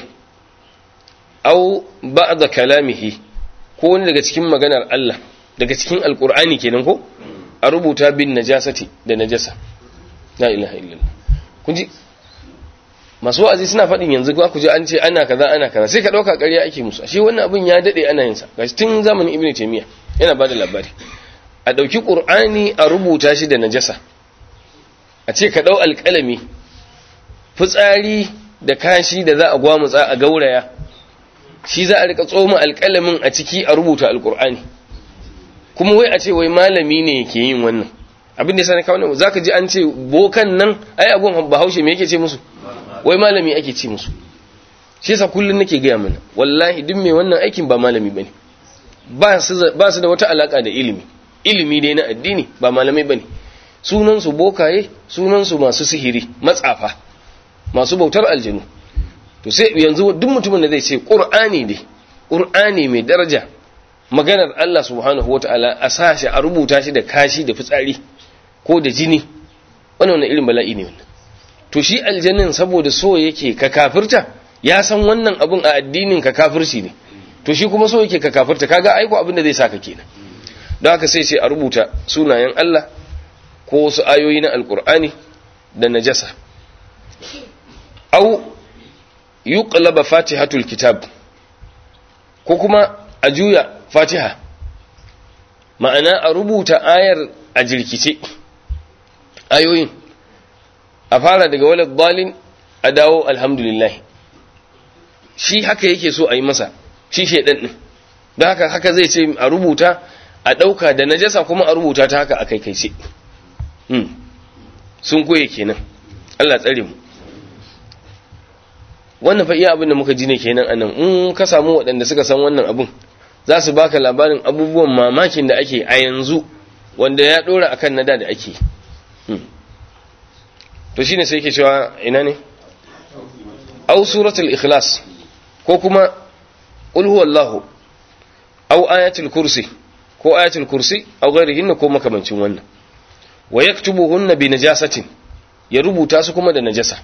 au ba'da kalamihi ko wani daga cikin maganar Allah daga cikin alkur'ani kenan ko a rubuta bin najasati da najasa la ilaha illallah kun ji masu wa'azi suna faɗin yanzu ku ji an ce ana kaza ana kaza sai ka ɗauka ƙarya ake musu shi wannan abin ya daɗe ana yin sa gashi tun zamanin ibnu taymiya yana bada labari a ɗauki qur'ani a rubuta shi da najasa a ce ka ɗau alƙalami fitsari da kashi da za a gwamutsa a gauraya shi za a rika tsoma alƙalamin a ciki a rubuta alƙur'ani kuma wai a ce wai malami ne yake yin wannan abin da sani kawai za ka ji an ce bokan nan ai agon bahaushe me yake ce musu wai malami ake ce musu shi yasa kullum nake gaya mana wallahi duk mai wannan aikin ba malami bane ba su da wata alaka da ilimi ilimi dai na addini ba malamai bane sunan su bokaye sunan su masu sihiri matsafa masu bautar aljanu to sai yanzu duk mutumin da zai ce qur'ani ne qur'ani mai daraja maganar Allah subhanahu wataala a sashi a rubuta shi da kashi da fitsari ko da jini wannan wannan irin bala'i ne wannan to shi aljannin saboda so yake ka kafirta ya san wannan abun a addinin ka kafirci ne to shi kuma so yake ka kafirta kaga aiko abin da zai saka kenan don haka sai ce a rubuta sunayen Allah ko wasu ayoyi na alkur'ani da najasa au yuqlaba fatihatul kitab ko kuma a juya fatiha ma'ana a rubuta ayar a jirkice ayoyin a fara daga walad dalin a dawo alhamdulillah shi haka yake so a yi masa shi shaidan din don haka haka zai ce a rubuta a ɗauka da najasa kuma a rubuta ta haka a kai kai ce sun koye kenan Allah tsare mu wannan fa iya abin da muka ji ne kenan anan in ka samu waɗanda suka san wannan abun za su baka labarin abubuwan mamakin da ake a yanzu wanda ya ɗora akan nada da ake to shine sai yake cewa ina ne au suratul ikhlas ko kuma qul huwallahu au ayatul kursi ko ayatul kursi au ghairihin ko makamancin wannan wa yaktubuhunna bi najasatin ya rubuta su kuma da najasa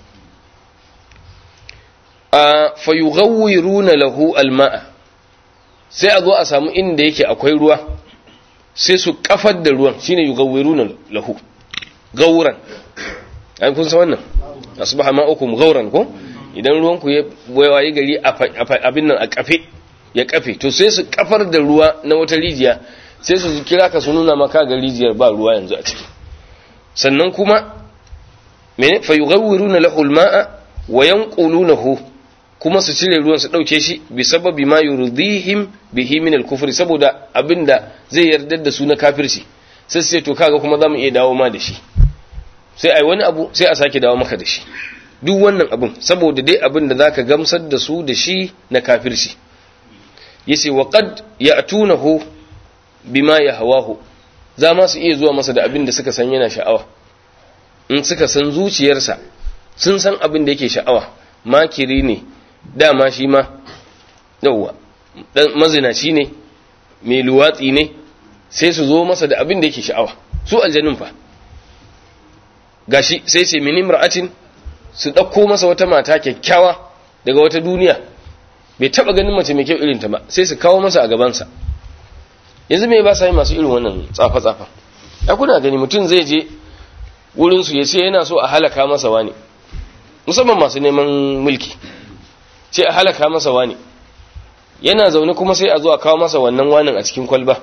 a fayughawwiruna lahu alma'a sai a zo a samu inda yake akwai ruwa sai su kafar da ruwan shine yughawwiruna lahu gauran ai kun san wannan asbaha ma'ukum gauran ko idan ruwan ku ya waye gari abin nan a kafe ya kafe to sai su kafar da ruwa na wata rijiya sai su kira ka su nuna maka ga rijiyar ba ruwa yanzu a ciki sannan kuma mene fa yughawwiruna lahu alma'a wa yanqulunahu kuma su cire ruwan su dauke shi bi sababi ma yurdihim bihi min al-kufri saboda abinda zai yarda da su na kafirci sai sai to kaga kuma zamu iya dawo ma da shi sai ai wani abu sai a sake dawo maka da shi duk wannan abin saboda dai abin da zaka gamsar da su da shi na kafirci yace wa qad ya'tunahu bima yahwahu za ma su iya zuwa masa da abin da suka san yana sha'awa in suka san zuciyarsa sun san abin da yake sha'awa makiri ne dama shi ma yauwa mazinaci ne mai luwatsi ne sai su zo masa da abin da yake sha'awa su aljanin fa gashi sai sai mini mar'atin su ɗauko masa wata mata kyakkyawa daga wata duniya bai taɓa ganin mace mai kyau irinta ba sai su kawo masa a gabansa yanzu me ba sa yi masu irin wannan tsafa-tsafa ya kuna gani mutum zai je wurinsu ya ce yana so a halaka masa wani musamman masu neman mulki ce a halaka masa wani yana zaune kuma sai a zo a kawo masa wannan wanin a cikin kwalba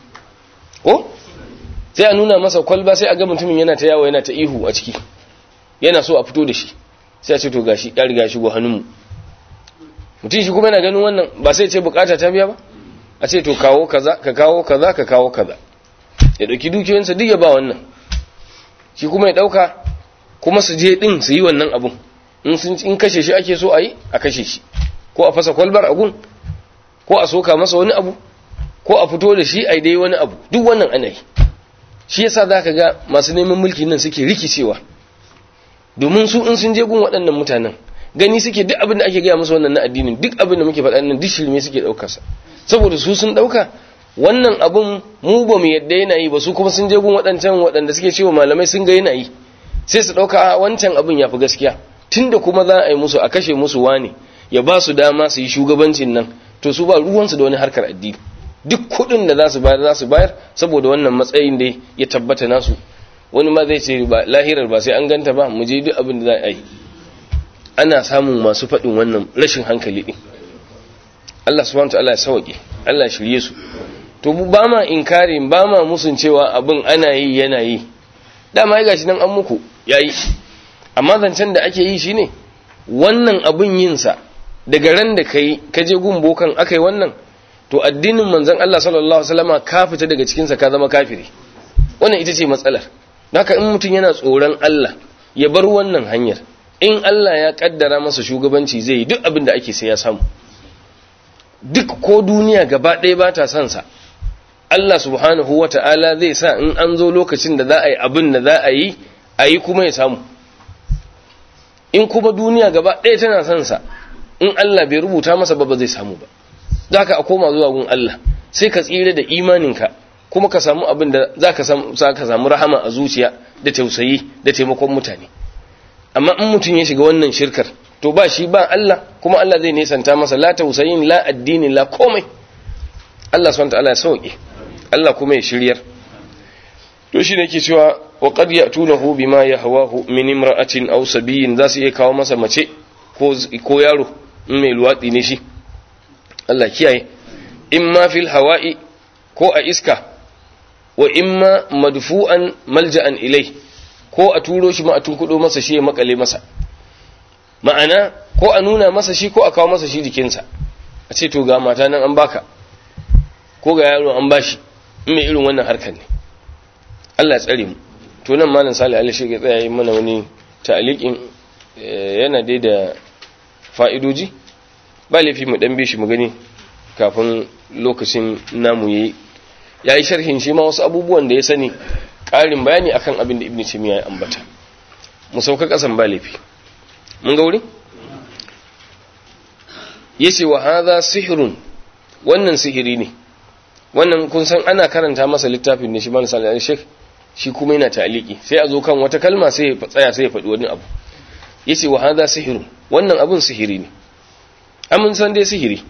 ko sai a nuna masa kwalba sai a ga mutumin yana ta yawo yana ta ihu a ciki yana so a fito da shi sai a ce to gashi ya riga shigo hannunmu mutum shi kuma yana ganin wannan ba sai ce bukata ta biya ba a ce to kawo kaza ka kawo kaza ka kawo kaza ya dauki dukiyoyinsa duk ya ba wannan shi kuma ya dauka kuma su je din su yi wannan abun in sun in kashe shi ake so a yi a kashe shi ko a fasa kwalbar agun ko a soka masa wani abu ko a fito da shi a dai wani abu duk wannan ana yi shi yasa zaka ga masu neman mulki nan suke rikicewa domin su in sun je gun waɗannan mutanen gani suke duk abin da ake gaya musu wannan na addinin duk abin da muke faɗa nan duk shirme suke ɗaukar sa saboda su sun ɗauka wannan abun mu ba mu yadda yana yi ba su kuma sun je gun waɗancan waɗanda suke cewa malamai sun ga yana yi sai su ɗauka a wancan abin ya fi gaskiya tunda kuma za a yi musu a kashe musu wani ya ba su dama su yi shugabancin nan to su ba ruwansu da wani harkar addini duk kuɗin da za su bayar za su bayar saboda wannan matsayin da ya tabbata nasu wani ma zai ce ba lahirar ba sai an ganta ba mu je duk abin da za a yi ana samun masu faɗin wannan rashin hankali ɗin Allah subhanahu wa ta'ala ya sauke Allah shirye su to ba ma inkarin ba ma musun cewa abin ana yi yana yi dama ya gashi nan an muku yayi amma zancen da ake yi shine wannan abin yin sa daga ran da kai ka je gun bokan akai wannan to addinin manzon Allah sallallahu alaihi wasallama ka fita daga cikin sa ka zama kafiri wannan ita ce matsalar haka in mutum yana tsoron Allah ya bar wannan hanyar in Allah ya kaddara masa shugabanci zai yi duk abin da ake sai ya samu duk ko duniya gaba ɗaya ba ta son sa Allah subhanahu wa ta'ala zai sa in an zo lokacin da za a yi abin da za a yi a yi kuma ya samu in kuma duniya gaba ɗaya tana son sa in Allah bai rubuta masa ba ba zai samu ba za ka a koma zuwa gun Allah sai ka tsira da imaninka kuma ka samu abin da za ka samu rahama a zuciya da tausayi da taimakon mutane amma in mutum ya shiga wannan shirkar to ba shi ba Allah kuma Allah zai nesanta masa la tausayin la addini la komai Allah subhanahu wataala ya sauke Allah kuma ya shiryar to shi ne yake cewa wa qad ya'tunahu bima yahwahu min imra'atin aw sabiyin za su iya kawo masa mace ko ko yaro in mai luwatsi ne shi Allah kiyaye imma fil hawa'i ko a iska wa imma madfu'an malja'an ilai ko a turo shi ma a tunkudo masa shi ya makale masa ma'ana ko a nuna masa shi ko a kawo masa shi jikinsa a ce to ga mata nan an baka ko ga yaro an bashi in mai irin wannan harkar ne Allah ya tsare mu to nan malam Salih Ali shi ya tsaya yi mana wani ta'aliqin yana dai da fa'idoji ba laifi mu dan bi shi mu gani kafin lokacin namu yayi yayi sharhin shi ma wasu abubuwan da ya sani ƙarin bayani akan abin da Ibn Taymiyyah ya ambata mu sauka kasan ba laifi mun ga wurin yace wa hadha sihrun wannan sihiri ne wannan kun san ana karanta masa littafin ne shi ma sallallahu alaihi shi kuma yana ta'aliki sai a zo kan wata kalma sai ya tsaya sai ya faɗi wani abu yace wa hadha sihrun wannan abun sihiri ne amun san dai sihiri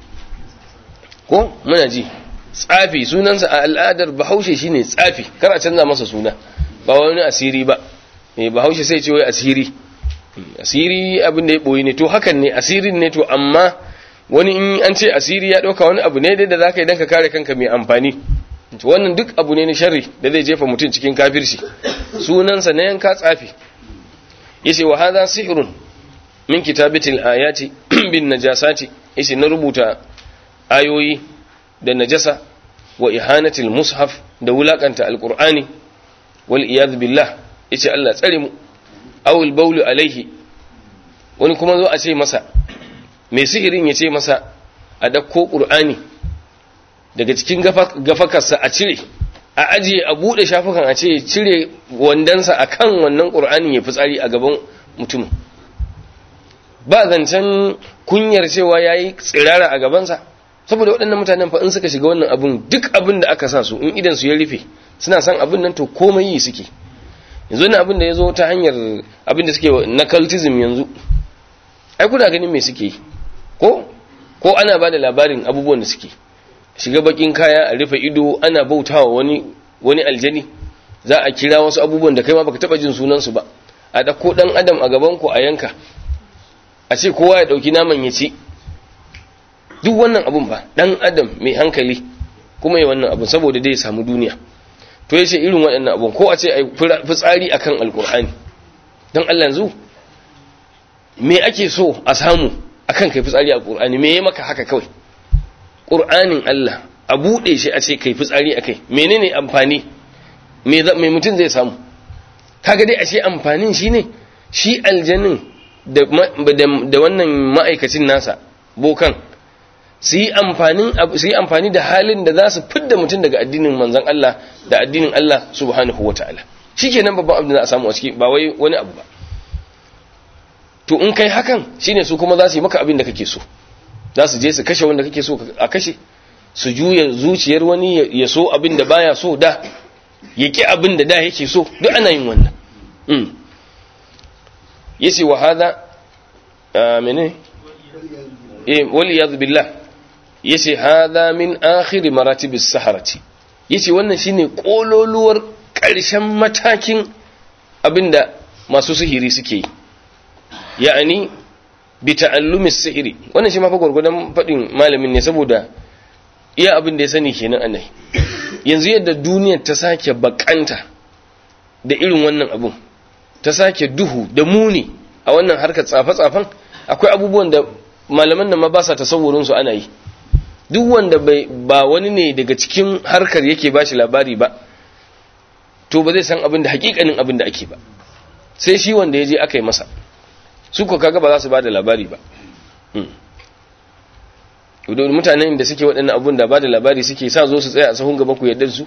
ko muna ji tsafi sunansa a al'adar bahaushe shine tsafi kar a canza masa suna ba wani asiri ba eh bahaushe sai ce wai asiri asiri abin da ya boye ne to hakan ne asirin ne to amma wani in an ce asiri ya dauka wani abu ne dai da zaka yi dan ka kare kanka mai amfani to wannan duk abu ne na sharri da zai jefa mutum cikin kafirci sunansa na yanka tsafi yace wa hadha sihrun min kitabatil ayati bin najasati yace na rubuta ayoyi da najasa wa ihanatil mushaf da wulakanta alqur'ani wal iyad billah yace Allah tsare mu aw al bawl alaihi wani kuma zo a ce masa mai sihirin ya ce masa a dakko qur'ani daga cikin gafakarsa a cire a ajiye a bude shafukan a ce cire wandansa akan wannan qur'anin ya fitsari a gaban mutumin ba zancen kunyar cewa yayi tsirara a gabansa saboda waɗannan mutanen fa in suka shiga wannan abun duk abin da aka sa su in idan su ya rufe suna san abin nan to komai yi suke yanzu na abin da ya zo ta hanyar abin da suke na cultism yanzu ai kuna ganin me suke yi ko ko ana ba da labarin abubuwan da suke shiga bakin kaya a rufe ido ana bautawa wani wani aljani za a kira wasu abubuwan da kai ma baka taba jin sunan su ba a dauko dan adam a gaban ku a yanka a ce kowa ya dauki naman ya ci duk wannan abun ba dan adam mai hankali kuma ya wannan abun saboda dai ya samu duniya to yace irin waɗannan abun ko a ce ai fitsari akan alkur'ani dan Allah yanzu me ake so a samu akan kai fitsari a alkur'ani me yayi maka haka kawai qur'anin Allah a bude shi a ce kai fitsari akai menene amfani me me mutun zai samu kaga dai ashe amfanin shine shi aljannin da da wannan ma'aikacin nasa bokan su yi amfani da halin da za su fidda mutum daga addinin manzan Allah da addinin Allah subhanahu wa ta'ala shi ke nan babban abin da za a samu a ciki ba wai wani abu ba to in kai hakan shine su kuma za su yi maka abin da kake so za su je su kashe wanda kake so a kashe su juya zuciyar wani ya so abin da baya so da ya ki abin da da yake so duk ana yin wannan yace wa hada menene eh wal iyad billah yace hada min akhir maratib as-saharati yace wannan shine kololuwar ƙarshen matakin abinda masu sihiri suke yi ya'ani bi ta'allumi sihiri wannan shi ma fa gurgudan fadin malamin ne saboda iya abin da ya sani kenan annai yanzu yadda duniyar ta sake bakanta da irin wannan abun ta sake duhu da muni a wannan harkar tsafe-tsafen akwai abubuwan da malaman nan ma ba sa tasawurin su ana yi duk wanda bai ba wani ne daga cikin harkar yake ba shi labari ba to ba zai san abin da hakikanin abin da ake ba sai shi wanda ya je aka yi masa su ko kaga ba za su ba da labari ba don mutanen da suke waɗannan abun da ba da labari suke sa zo su tsaya a sahun gaba ku yadda su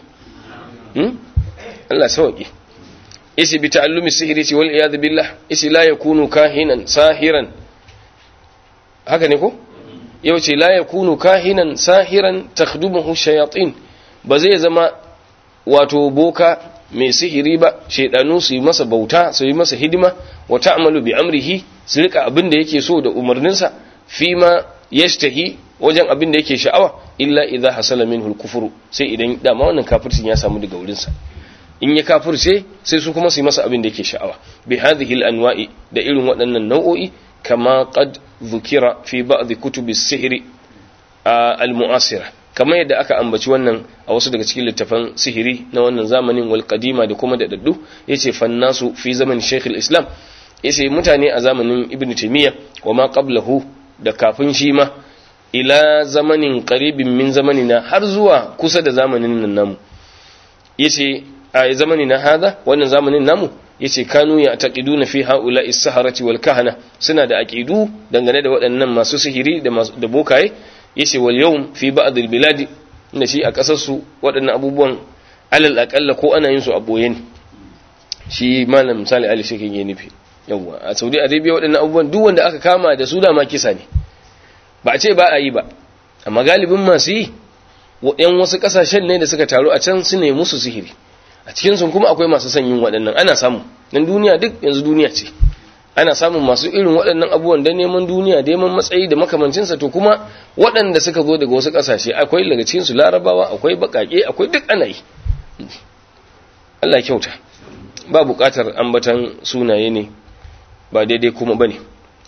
Allah sauƙi isi bi ta'allumi sihiri ce wal iyad billah isi la yakunu kahinan sahiran haka ne ko yau ce la yakunu kahinan sahiran takhdumuhu shayatin ba zai zama wato boka mai sihiri ba shaidanu su yi masa bauta su yi masa hidima wa ta'malu bi amrihi su rika abin da yake so da umarninsa fi ma yashtahi wajen abin da yake sha'awa illa idza hasala minhu al-kufru sai idan dama wannan kafircin ya samu daga wurinsa in ya kafirce sai su kuma su yi masa abin da yake sha'awa bi hadhihi al-anwa'i da irin waɗannan nau'o'i kama qad dhukira fi ba'd kutubi as-sihr al-mu'asira kamar yadda aka ambaci wannan a wasu daga cikin littafan sihiri na wannan zamanin wal qadima da kuma da daddu yace fannasu fi zaman shaykh al-islam yace mutane a zamanin ibn taymiya wa ma qablahu da kafin shi ma ila zamanin qaribin min zamanina har zuwa kusa da zamanin nan namu yace a zamanina hada wannan zamanin namu yace kanu ya taqiduna fi haula is-saharati wal kahana suna da aqidu dangane da waɗannan masu sihiri da da bokaye yace wal yawm fi ba'd al-bilad inda shi a kasar su waɗannan abubuwan alal aqalla ko ana yin su a boye ne shi malam misali ali shi ke nufi yawa a Saudi Arabia waɗannan abubuwan duk wanda aka kama da su da ma kisa ne ba a ce ba a yi ba amma galibin masu yi yan wasu kasashen ne da suka taru a can su ne musu sihiri a cikin sun kuma akwai masu son yin waɗannan ana samu dan duniya duk yanzu duniya ce ana samun masu irin waɗannan abubuwan da neman duniya da neman matsayi da makamancinsa to kuma waɗanda suka zo daga wasu ƙasashe akwai daga cikin su larabawa akwai baƙaƙe akwai duk ana yi Allah kyauta ba buƙatar ambatan sunaye ne ba daidai kuma bane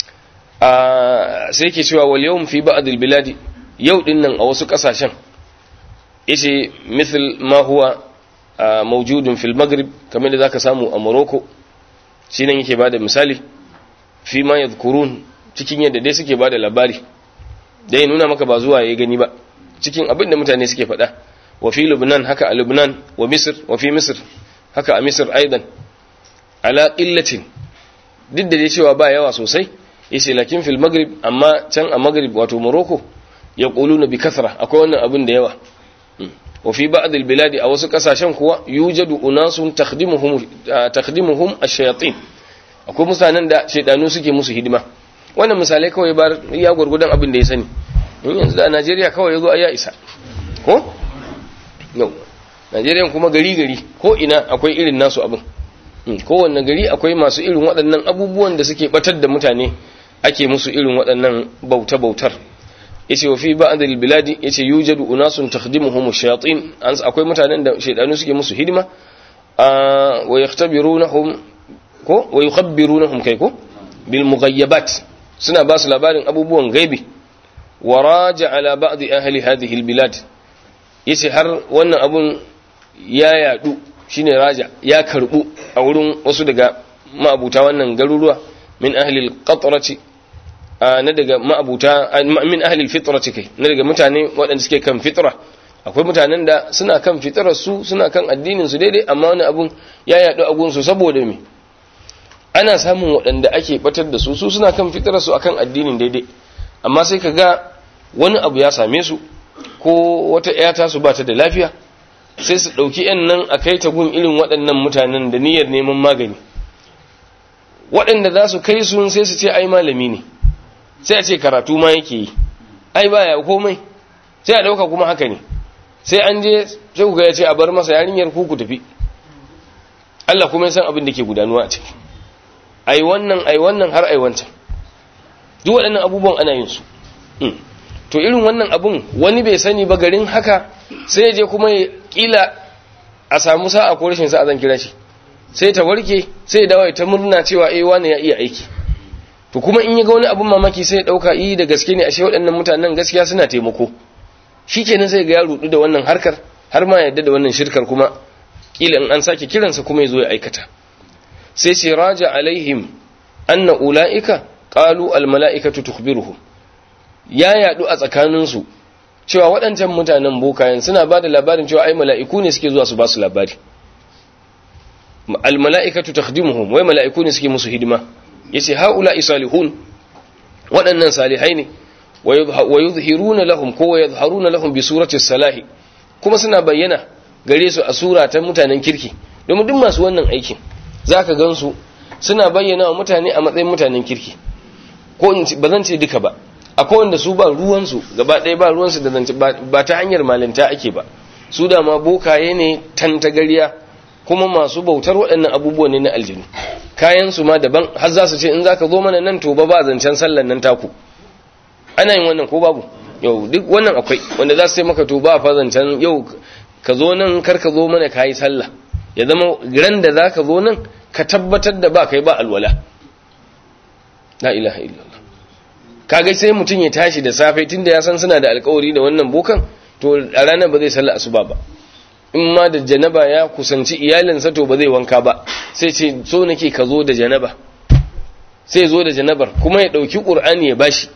a sai ke cewa wal yawm fi ba'd al biladi yau din nan a wasu ƙasashen yace mithl ma huwa mawjudun fil maghrib kamar da zaka samu a Morocco shi nan yake bada misali fi ma yadhkurun cikin yadda dai suke bada labari dai nuna maka ba zuwa ya gani ba cikin abin da mutane suke faɗa wa fi lubnan haka a lubnan wa misr wa fi misr haka a misr aidan ala qillatin duk da dai cewa ba yawa sosai yace lakin fil maghrib amma can a maghrib wato morocco yaquluna bi kathra akwai wannan abin da yawa wa fi ba'd al bilad a wasu kasashen kuwa yujadu unasun takhdimuhum takhdimuhum ash-shayatin akwai mutanen da shedanu suke musu hidima wannan misalai kawai bar ya gurgudan abin da ya sani in yanzu da Najeriya kawai yazo ya isa ko no Najeriya kuma gari gari ko ina akwai irin nasu abin kowanne gari akwai masu irin waɗannan abubuwan da suke batar da mutane ake musu irin waɗannan bauta bautar yace wa fi ba'd al-biladi yace yujadu unasun takhdimuhum ash-shayatin akwai mutanen da shaydanu suke musu hidima wa yaktabirunahum ko wa yukhabbirunahum kai ko bil mughayyabat suna ba su labarin abubuwan gaibi wa raja ala ba'd ahli hadhihi al-bilad yace har wannan abun ya yadu shine raja ya karbu a wurin wasu daga ma'abuta wannan garuruwa min ahli al-qatrati na daga ma'abuta min ahli al-fitrati kai na daga mutane waɗanda suke kan fitra akwai mutanen da suna kan fitrar su suna kan addinin su daidai amma wani abun ya yadu a gun su saboda me ana samun waɗanda ake batar da su su suna kan fitrar su akan addinin daidai amma sai ka ga wani abu ya same su ko wata ƴata su ba ta da lafiya sai su ɗauki ‘yan nan a kai ta gun irin waɗannan mutanen da niyyar neman magani waɗanda za su kai sun sai su ce ai malami ne sai a ce karatu ma yake yi ai baya komai sai a ɗauka kuma haka ne sai an je sai ku ya ce a bar masa yarinyar ku ku tafi Allah kuma ya san abin da ke gudanuwa a ciki ai wannan ai wannan har ai wancan duk waɗannan abubuwan ana yin su to irin wannan abun wani bai sani ba garin haka sai ya je kuma ya kila a samu sa'a ko rashin sa'a zan kira shi sai ta warke sai ya dawo ta murna cewa eh wani ya iya aiki to kuma in ya ga wani abun mamaki sai ya dauka yi da gaske ne ashe waɗannan mutanen gaskiya suna taimako shikenan sai ga ya rudu da wannan harkar har ma yadda da wannan shirkar kuma kila in an sake kiransa kuma ya zo ya aikata sai ce raja alaihim anna ulaika qalu al mala'ikatu tukhbiruhum ya yadu a tsakaninsu cewa waɗancan mutanen bokayen suna ba da labarin cewa ai mala'iku ne suke zuwa su ba su labari al-mala'ikatu takhdimuhum wai mala'iku ne suke musu hidima yace haula isalihun waɗannan salihai ne wa yuzhiruna lahum ko wa yadhharuna lahum bi surati salahi kuma suna bayyana gare su a sura ta mutanen kirki domin duk masu wannan aikin zaka gansu suna bayyana wa mutane a matsayin mutanen kirki ko ba zan ce duka ba akwai wanda su ba ruwansu gaba ɗaya ba ruwansu da zance ba ta hanyar malinta ake ba su da ma bokaye ne tantagariya kuma masu bautar waɗannan abubuwan ne na aljinu kayan su ma daban har za su ce in zaka zo mana nan to ba ba zancen sallan nan taku ana yin wannan ko babu yau duk wannan akwai wanda za su ce maka to ba fa zancen yau ka zo nan kar ka zo mana kayi sallah ya zama ran da zaka zo nan ka tabbatar da ba kai ba alwala la ilaha illallah kaga sai mutum ya tashi da safe tunda ya san suna da alkawari da wannan bokan to a ranar ba zai sallah asuba ba in ma da janaba ya kusanci iyalinsa to ba zai wanka ba sai ce so nake ka zo da janaba sai zo da janabar kuma ya dauki qur'ani ya bashi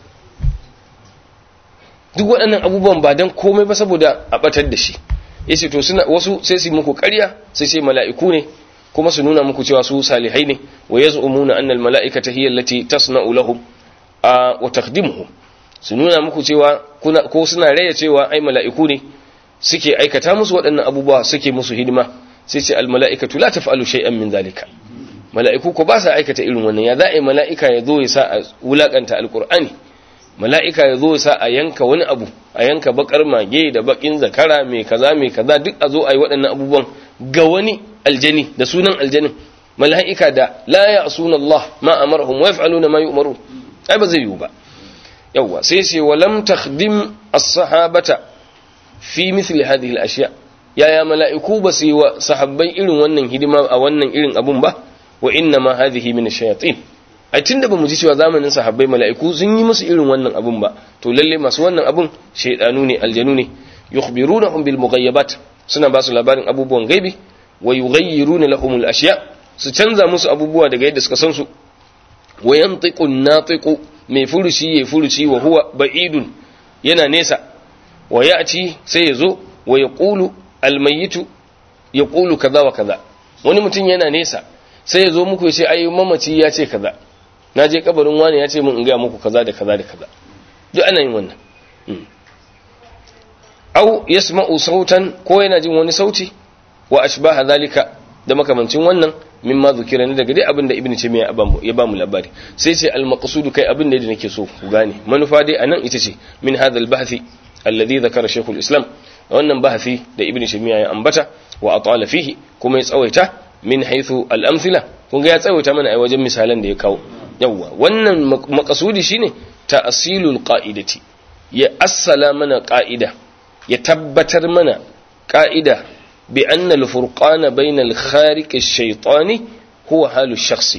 duk waɗannan abubuwan ba dan komai ba saboda a batar da shi yace to suna wasu sai su muku ƙarya sai sai mala'iku ne kuma su nuna muku cewa su salihai ne wa yaz'umuna anna al-mala'ikata hiya allati tasna'u lahum wa takhdimuhum su nuna muku cewa kuna ko suna raya cewa ai mala'iku ne suke aikata musu waɗannan abubuwa suke musu hidima sai ce al-mala'ikatu la taf'alu shay'an min zalika mala'iku ko ba sa aikata irin wannan ya za'a mala'ika ya zo ya sa a wulakanta alqur'ani mala'ika ya zo ya sa a yanka wani abu a yanka bakar mage da bakin zakara mai kaza mai kaza duk a zo a yi waɗannan abubuwan ga wani aljani da sunan aljanin mala'ika da la ya'suna Allah ma amarahum wa yaf'aluna ma yu'maru ai ba zai yiwu ba yawa sai sai walam takhdim as-sahabata fi mithli hadhihi al-ashya yaya mala'iku ba su yi wa sahabbai irin wannan hidima a wannan irin abun ba wa inna ma hadhihi min ash-shayatin ai tunda bamu ji cewa zamanin sahabbai mala'iku sun yi musu irin wannan abun ba to lalle masu wannan abun shaydanu ne aljanu ne yukhbirunahum bil mughayyabat suna ba su labarin abubuwan gaibi wa yughayyiruna lahum al-ashya su canza musu abubuwa daga yadda suka san su wa yantiqu an-natiqu mai furuci ya furuci wa huwa ba'idun yana nesa wa ya'ti sai yazo wa yaqulu al-mayyitu yaqulu kaza wa kaza wani mutum yana nesa sai yazo muku ya ce ai mamaci ya ce kaza na je kabarin wani ya ce mun in ga muku kaza da kaza da kaza duk ana yin wannan au yasma'u sautan ko yana jin wani sauti wa ashbaha zalika da makamancin wannan mimma zukira ne daga dai abin da ibnu taymiya ya ba mu labari sai ce al maqsudu kai abin da nake so ku gane manufa dai anan ita ce min hadha al bahthi alladhi dhakara shaykhul islam wannan bahthi da ibnu taymiya ya ambata wa atala fihi kuma ya tsawaita min haythu al amthila kun ga ya tsawaita mana a wajen misalan da ya kawo yawa wannan maqsudi shine ta'silul qa'idati ya assala mana qa'ida ya tabbatar mana qa'ida بأن الفرقان بين الخارق الشيطاني هو حال الشخص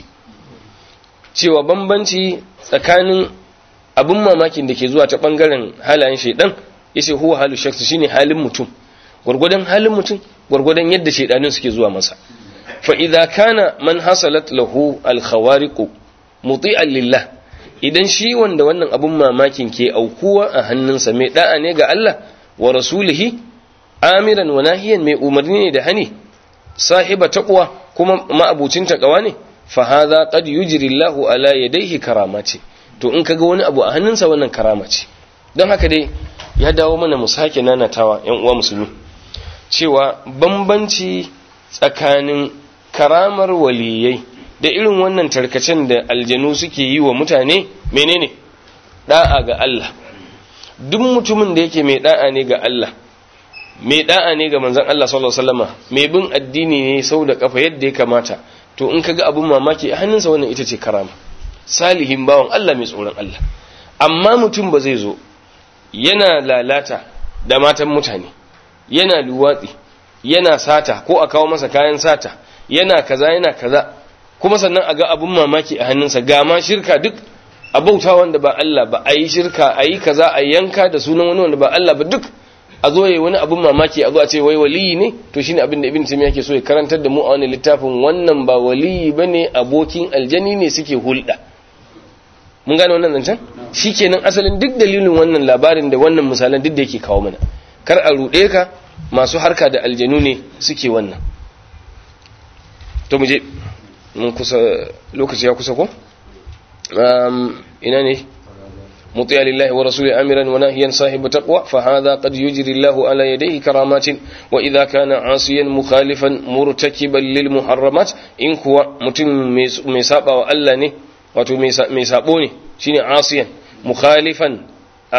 cewa bambanci tsakanin abin mamakin da ke zuwa ta bangaren halayen shaidan yace huwa halu shakhs shine halin mutum gurgudan halin mutum gurgudan yadda shaidanin suke zuwa masa fa idza kana man hasalat lahu al khawariq muti'an lillah idan shi wanda wannan abin mamakin ke aukuwa a hannunsa mai da'a ne ga Allah wa rasulihi amiran wa nahiyan mai umarni ne da hani sahiba taqwa kuma ma'abucin taqwa ne fa hadha qad yujri Allahu ala yadayhi karamati to in kaga wani abu a hannunsa wannan karama ce don haka dai ya dawo mana mu sake nanatawa yan uwa musulmi cewa bambanci tsakanin karamar waliyai da irin wannan tarkacen da aljanu suke yi wa mutane menene da'a ga Allah duk mutumin da yake mai da'a ne ga Allah mai da'a ne ga manzon Allah sallallahu alaihi wasallama mai bin addini ne sau da kafa yadda ya kamata to in kaga abun mamaki a hannunsa wannan ita ce karama salihin bawan Allah mai tsoron Allah amma mutum ba zai zo yana lalata da matan mutane yana luwatsi yana sata ko a kawo masa kayan sata yana kaza yana kaza kuma sannan a ga abun mamaki a hannunsa ga ma shirka duk a bauta wanda ba Allah ba a yi shirka a yi kaza a yanka da sunan wani wanda ba Allah ba duk a zo yayi wani abun mamaki a zo a ce wai waliyi ne to shine abin da ibn taymiya yake so ya karantar da mu a wani littafin wannan ba waliyi bane abokin aljani ne suke hulɗa mun gane wannan zancen shikenan asalin duk dalilin wannan labarin da wannan misalan duk da yake kawo mana kar a ruɗe ka masu harka da aljanu ne suke wannan to mu je mun kusa lokaci ya kusa ko ina ne مطيع لله ورسوله امرا وناهيا صاحب تقوى فهذا قد يجري الله على يديه كرامات واذا كان عاصيا مخالفا مرتكبا للمحرمات ان كوا متم مي سابا والله ne wato mai sabo ne shine asiyan mukhalifan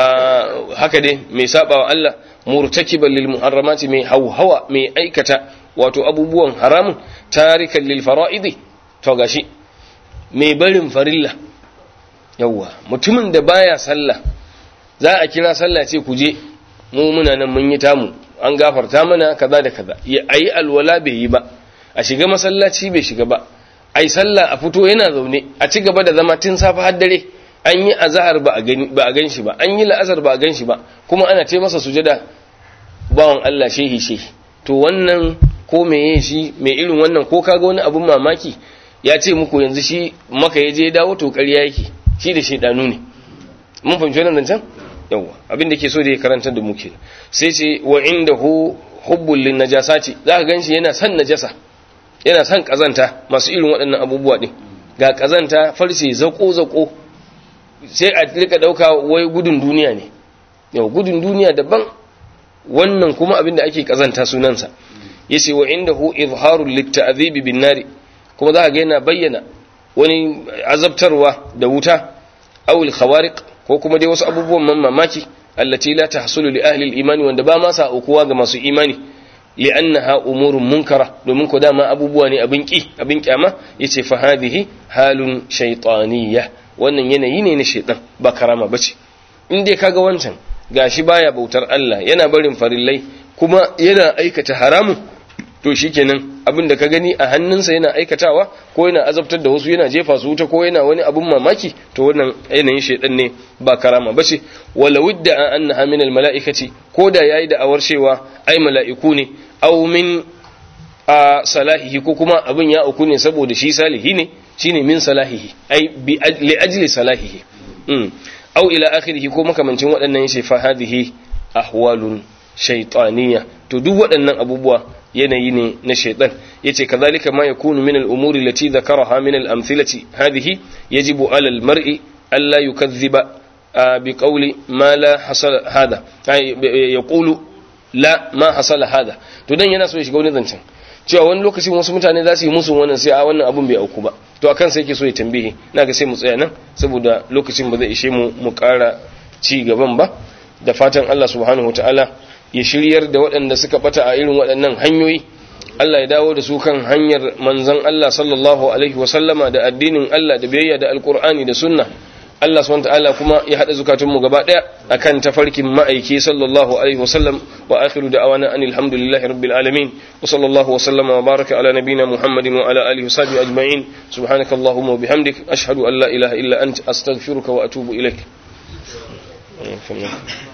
haka dai mai saba wa Allah murtakiban lil muharramati mai hauhawa mai aikata wato abubuwan haramun tarikan lil fara'idi to gashi mai barin farilla yawwa mutumin da baya sallah za a kira sallah ce ku je mu muna nan mun yi tamu an gafarta mana kaza da kaza ya ayi alwala bai yi ba a shiga masallaci bai shiga ba ai sallah a fito yana zaune a ci gaba da zama tun safe har dare an yi azhar ba a gani ba a gan shi ba an yi la'asar ba a gan shi ba kuma ana ce masa sujada bawan Allah shehi shehi to wannan ko meye shi mai irin wannan ko kaga wani abun mamaki ya ce muku yanzu shi maka ya je dawo to ƙarya yake shi da shaidanu ne mun fahimci wannan zancen yawa abin da ke so da ya karanta da muke sai ce wa indahu hubbul lin najasati za ka ganshi yana son najasa yana son kazanta masu irin waɗannan abubuwa din ga kazanta farce zako zako sai a rika dauka wai gudun duniya ne yau gudun duniya daban wannan kuma abin da ake kazanta sunansa yace wa indahu izharul litta'dhibi bin nari kuma za ka ga yana bayyana wani azabtarwa da wuta awil khawariq ko kuma dai wasu abubuwan man mamaki allati la tahsulu li ahli al-iman wanda ba ma sa aukuwa ga masu imani li'annaha umurun munkara domin ko dama abubuwa ne abin ki abin kyama yace fa hadhihi halun shaytaniyya wannan yanayi ne na shaytan ba karama bace in dai kaga wancan gashi baya bautar Allah yana barin farillai kuma yana aikata haramun to shikenan abin da ka gani a hannunsa yana aikatawa ko yana azabtar da wasu yana jefa su wuta ko yana wani abin mamaki to wannan yanayin shaidan ne ba karama bace wala wudda an annaha min al malaikati ko da yayi da awar cewa ai mala'iku ne aw min a salahihi ko kuma abin ya uku ne saboda shi salihi ne shine min salahihi ai bi li ajli salahihi mm aw ila akhirih ko makamancin waɗannan yace fa hadhihi ahwalun shaytaniyya to duk waɗannan abubuwa yanayi ne na shaitan yace kazalika ma yakunu min al-umuri allati dhakaraha min al-amthilati hadhihi yajibu ala al-mar'i alla yukadhiba bi qawli ma la hasala hada yaqulu la ma hasala hada to dan yana so ya shiga wani zancen cewa wani lokacin wasu mutane za su yi musu wannan sai a wannan abun bai auku ba to akan sai yake so ya tambaye na ga sai mu tsaya nan saboda lokacin ba zai ishe mu mu ƙara ci gaban ba da fatan Allah subhanahu wataala ya shiryar da waɗanda suka bata a irin waɗannan hanyoyi Allah ya dawo da su kan hanyar manzon Allah sallallahu alaihi wa sallama da addinin Allah da biyayya da alkur'ani da sunna Allah subhanahu ta'ala kuma ya hada zukatun mu gaba daya akan tafarkin ma'aiki sallallahu alaihi wa sallam wa akhiru da'awana anil hamdulillahi rabbil alamin wa sallallahu wa sallama wa baraka ala nabiyyina muhammadin wa ala alihi wa sahbihi ajma'in subhanakallahumma wa bihamdik ashhadu an la ilaha illa anta astaghfiruka wa atubu ilaik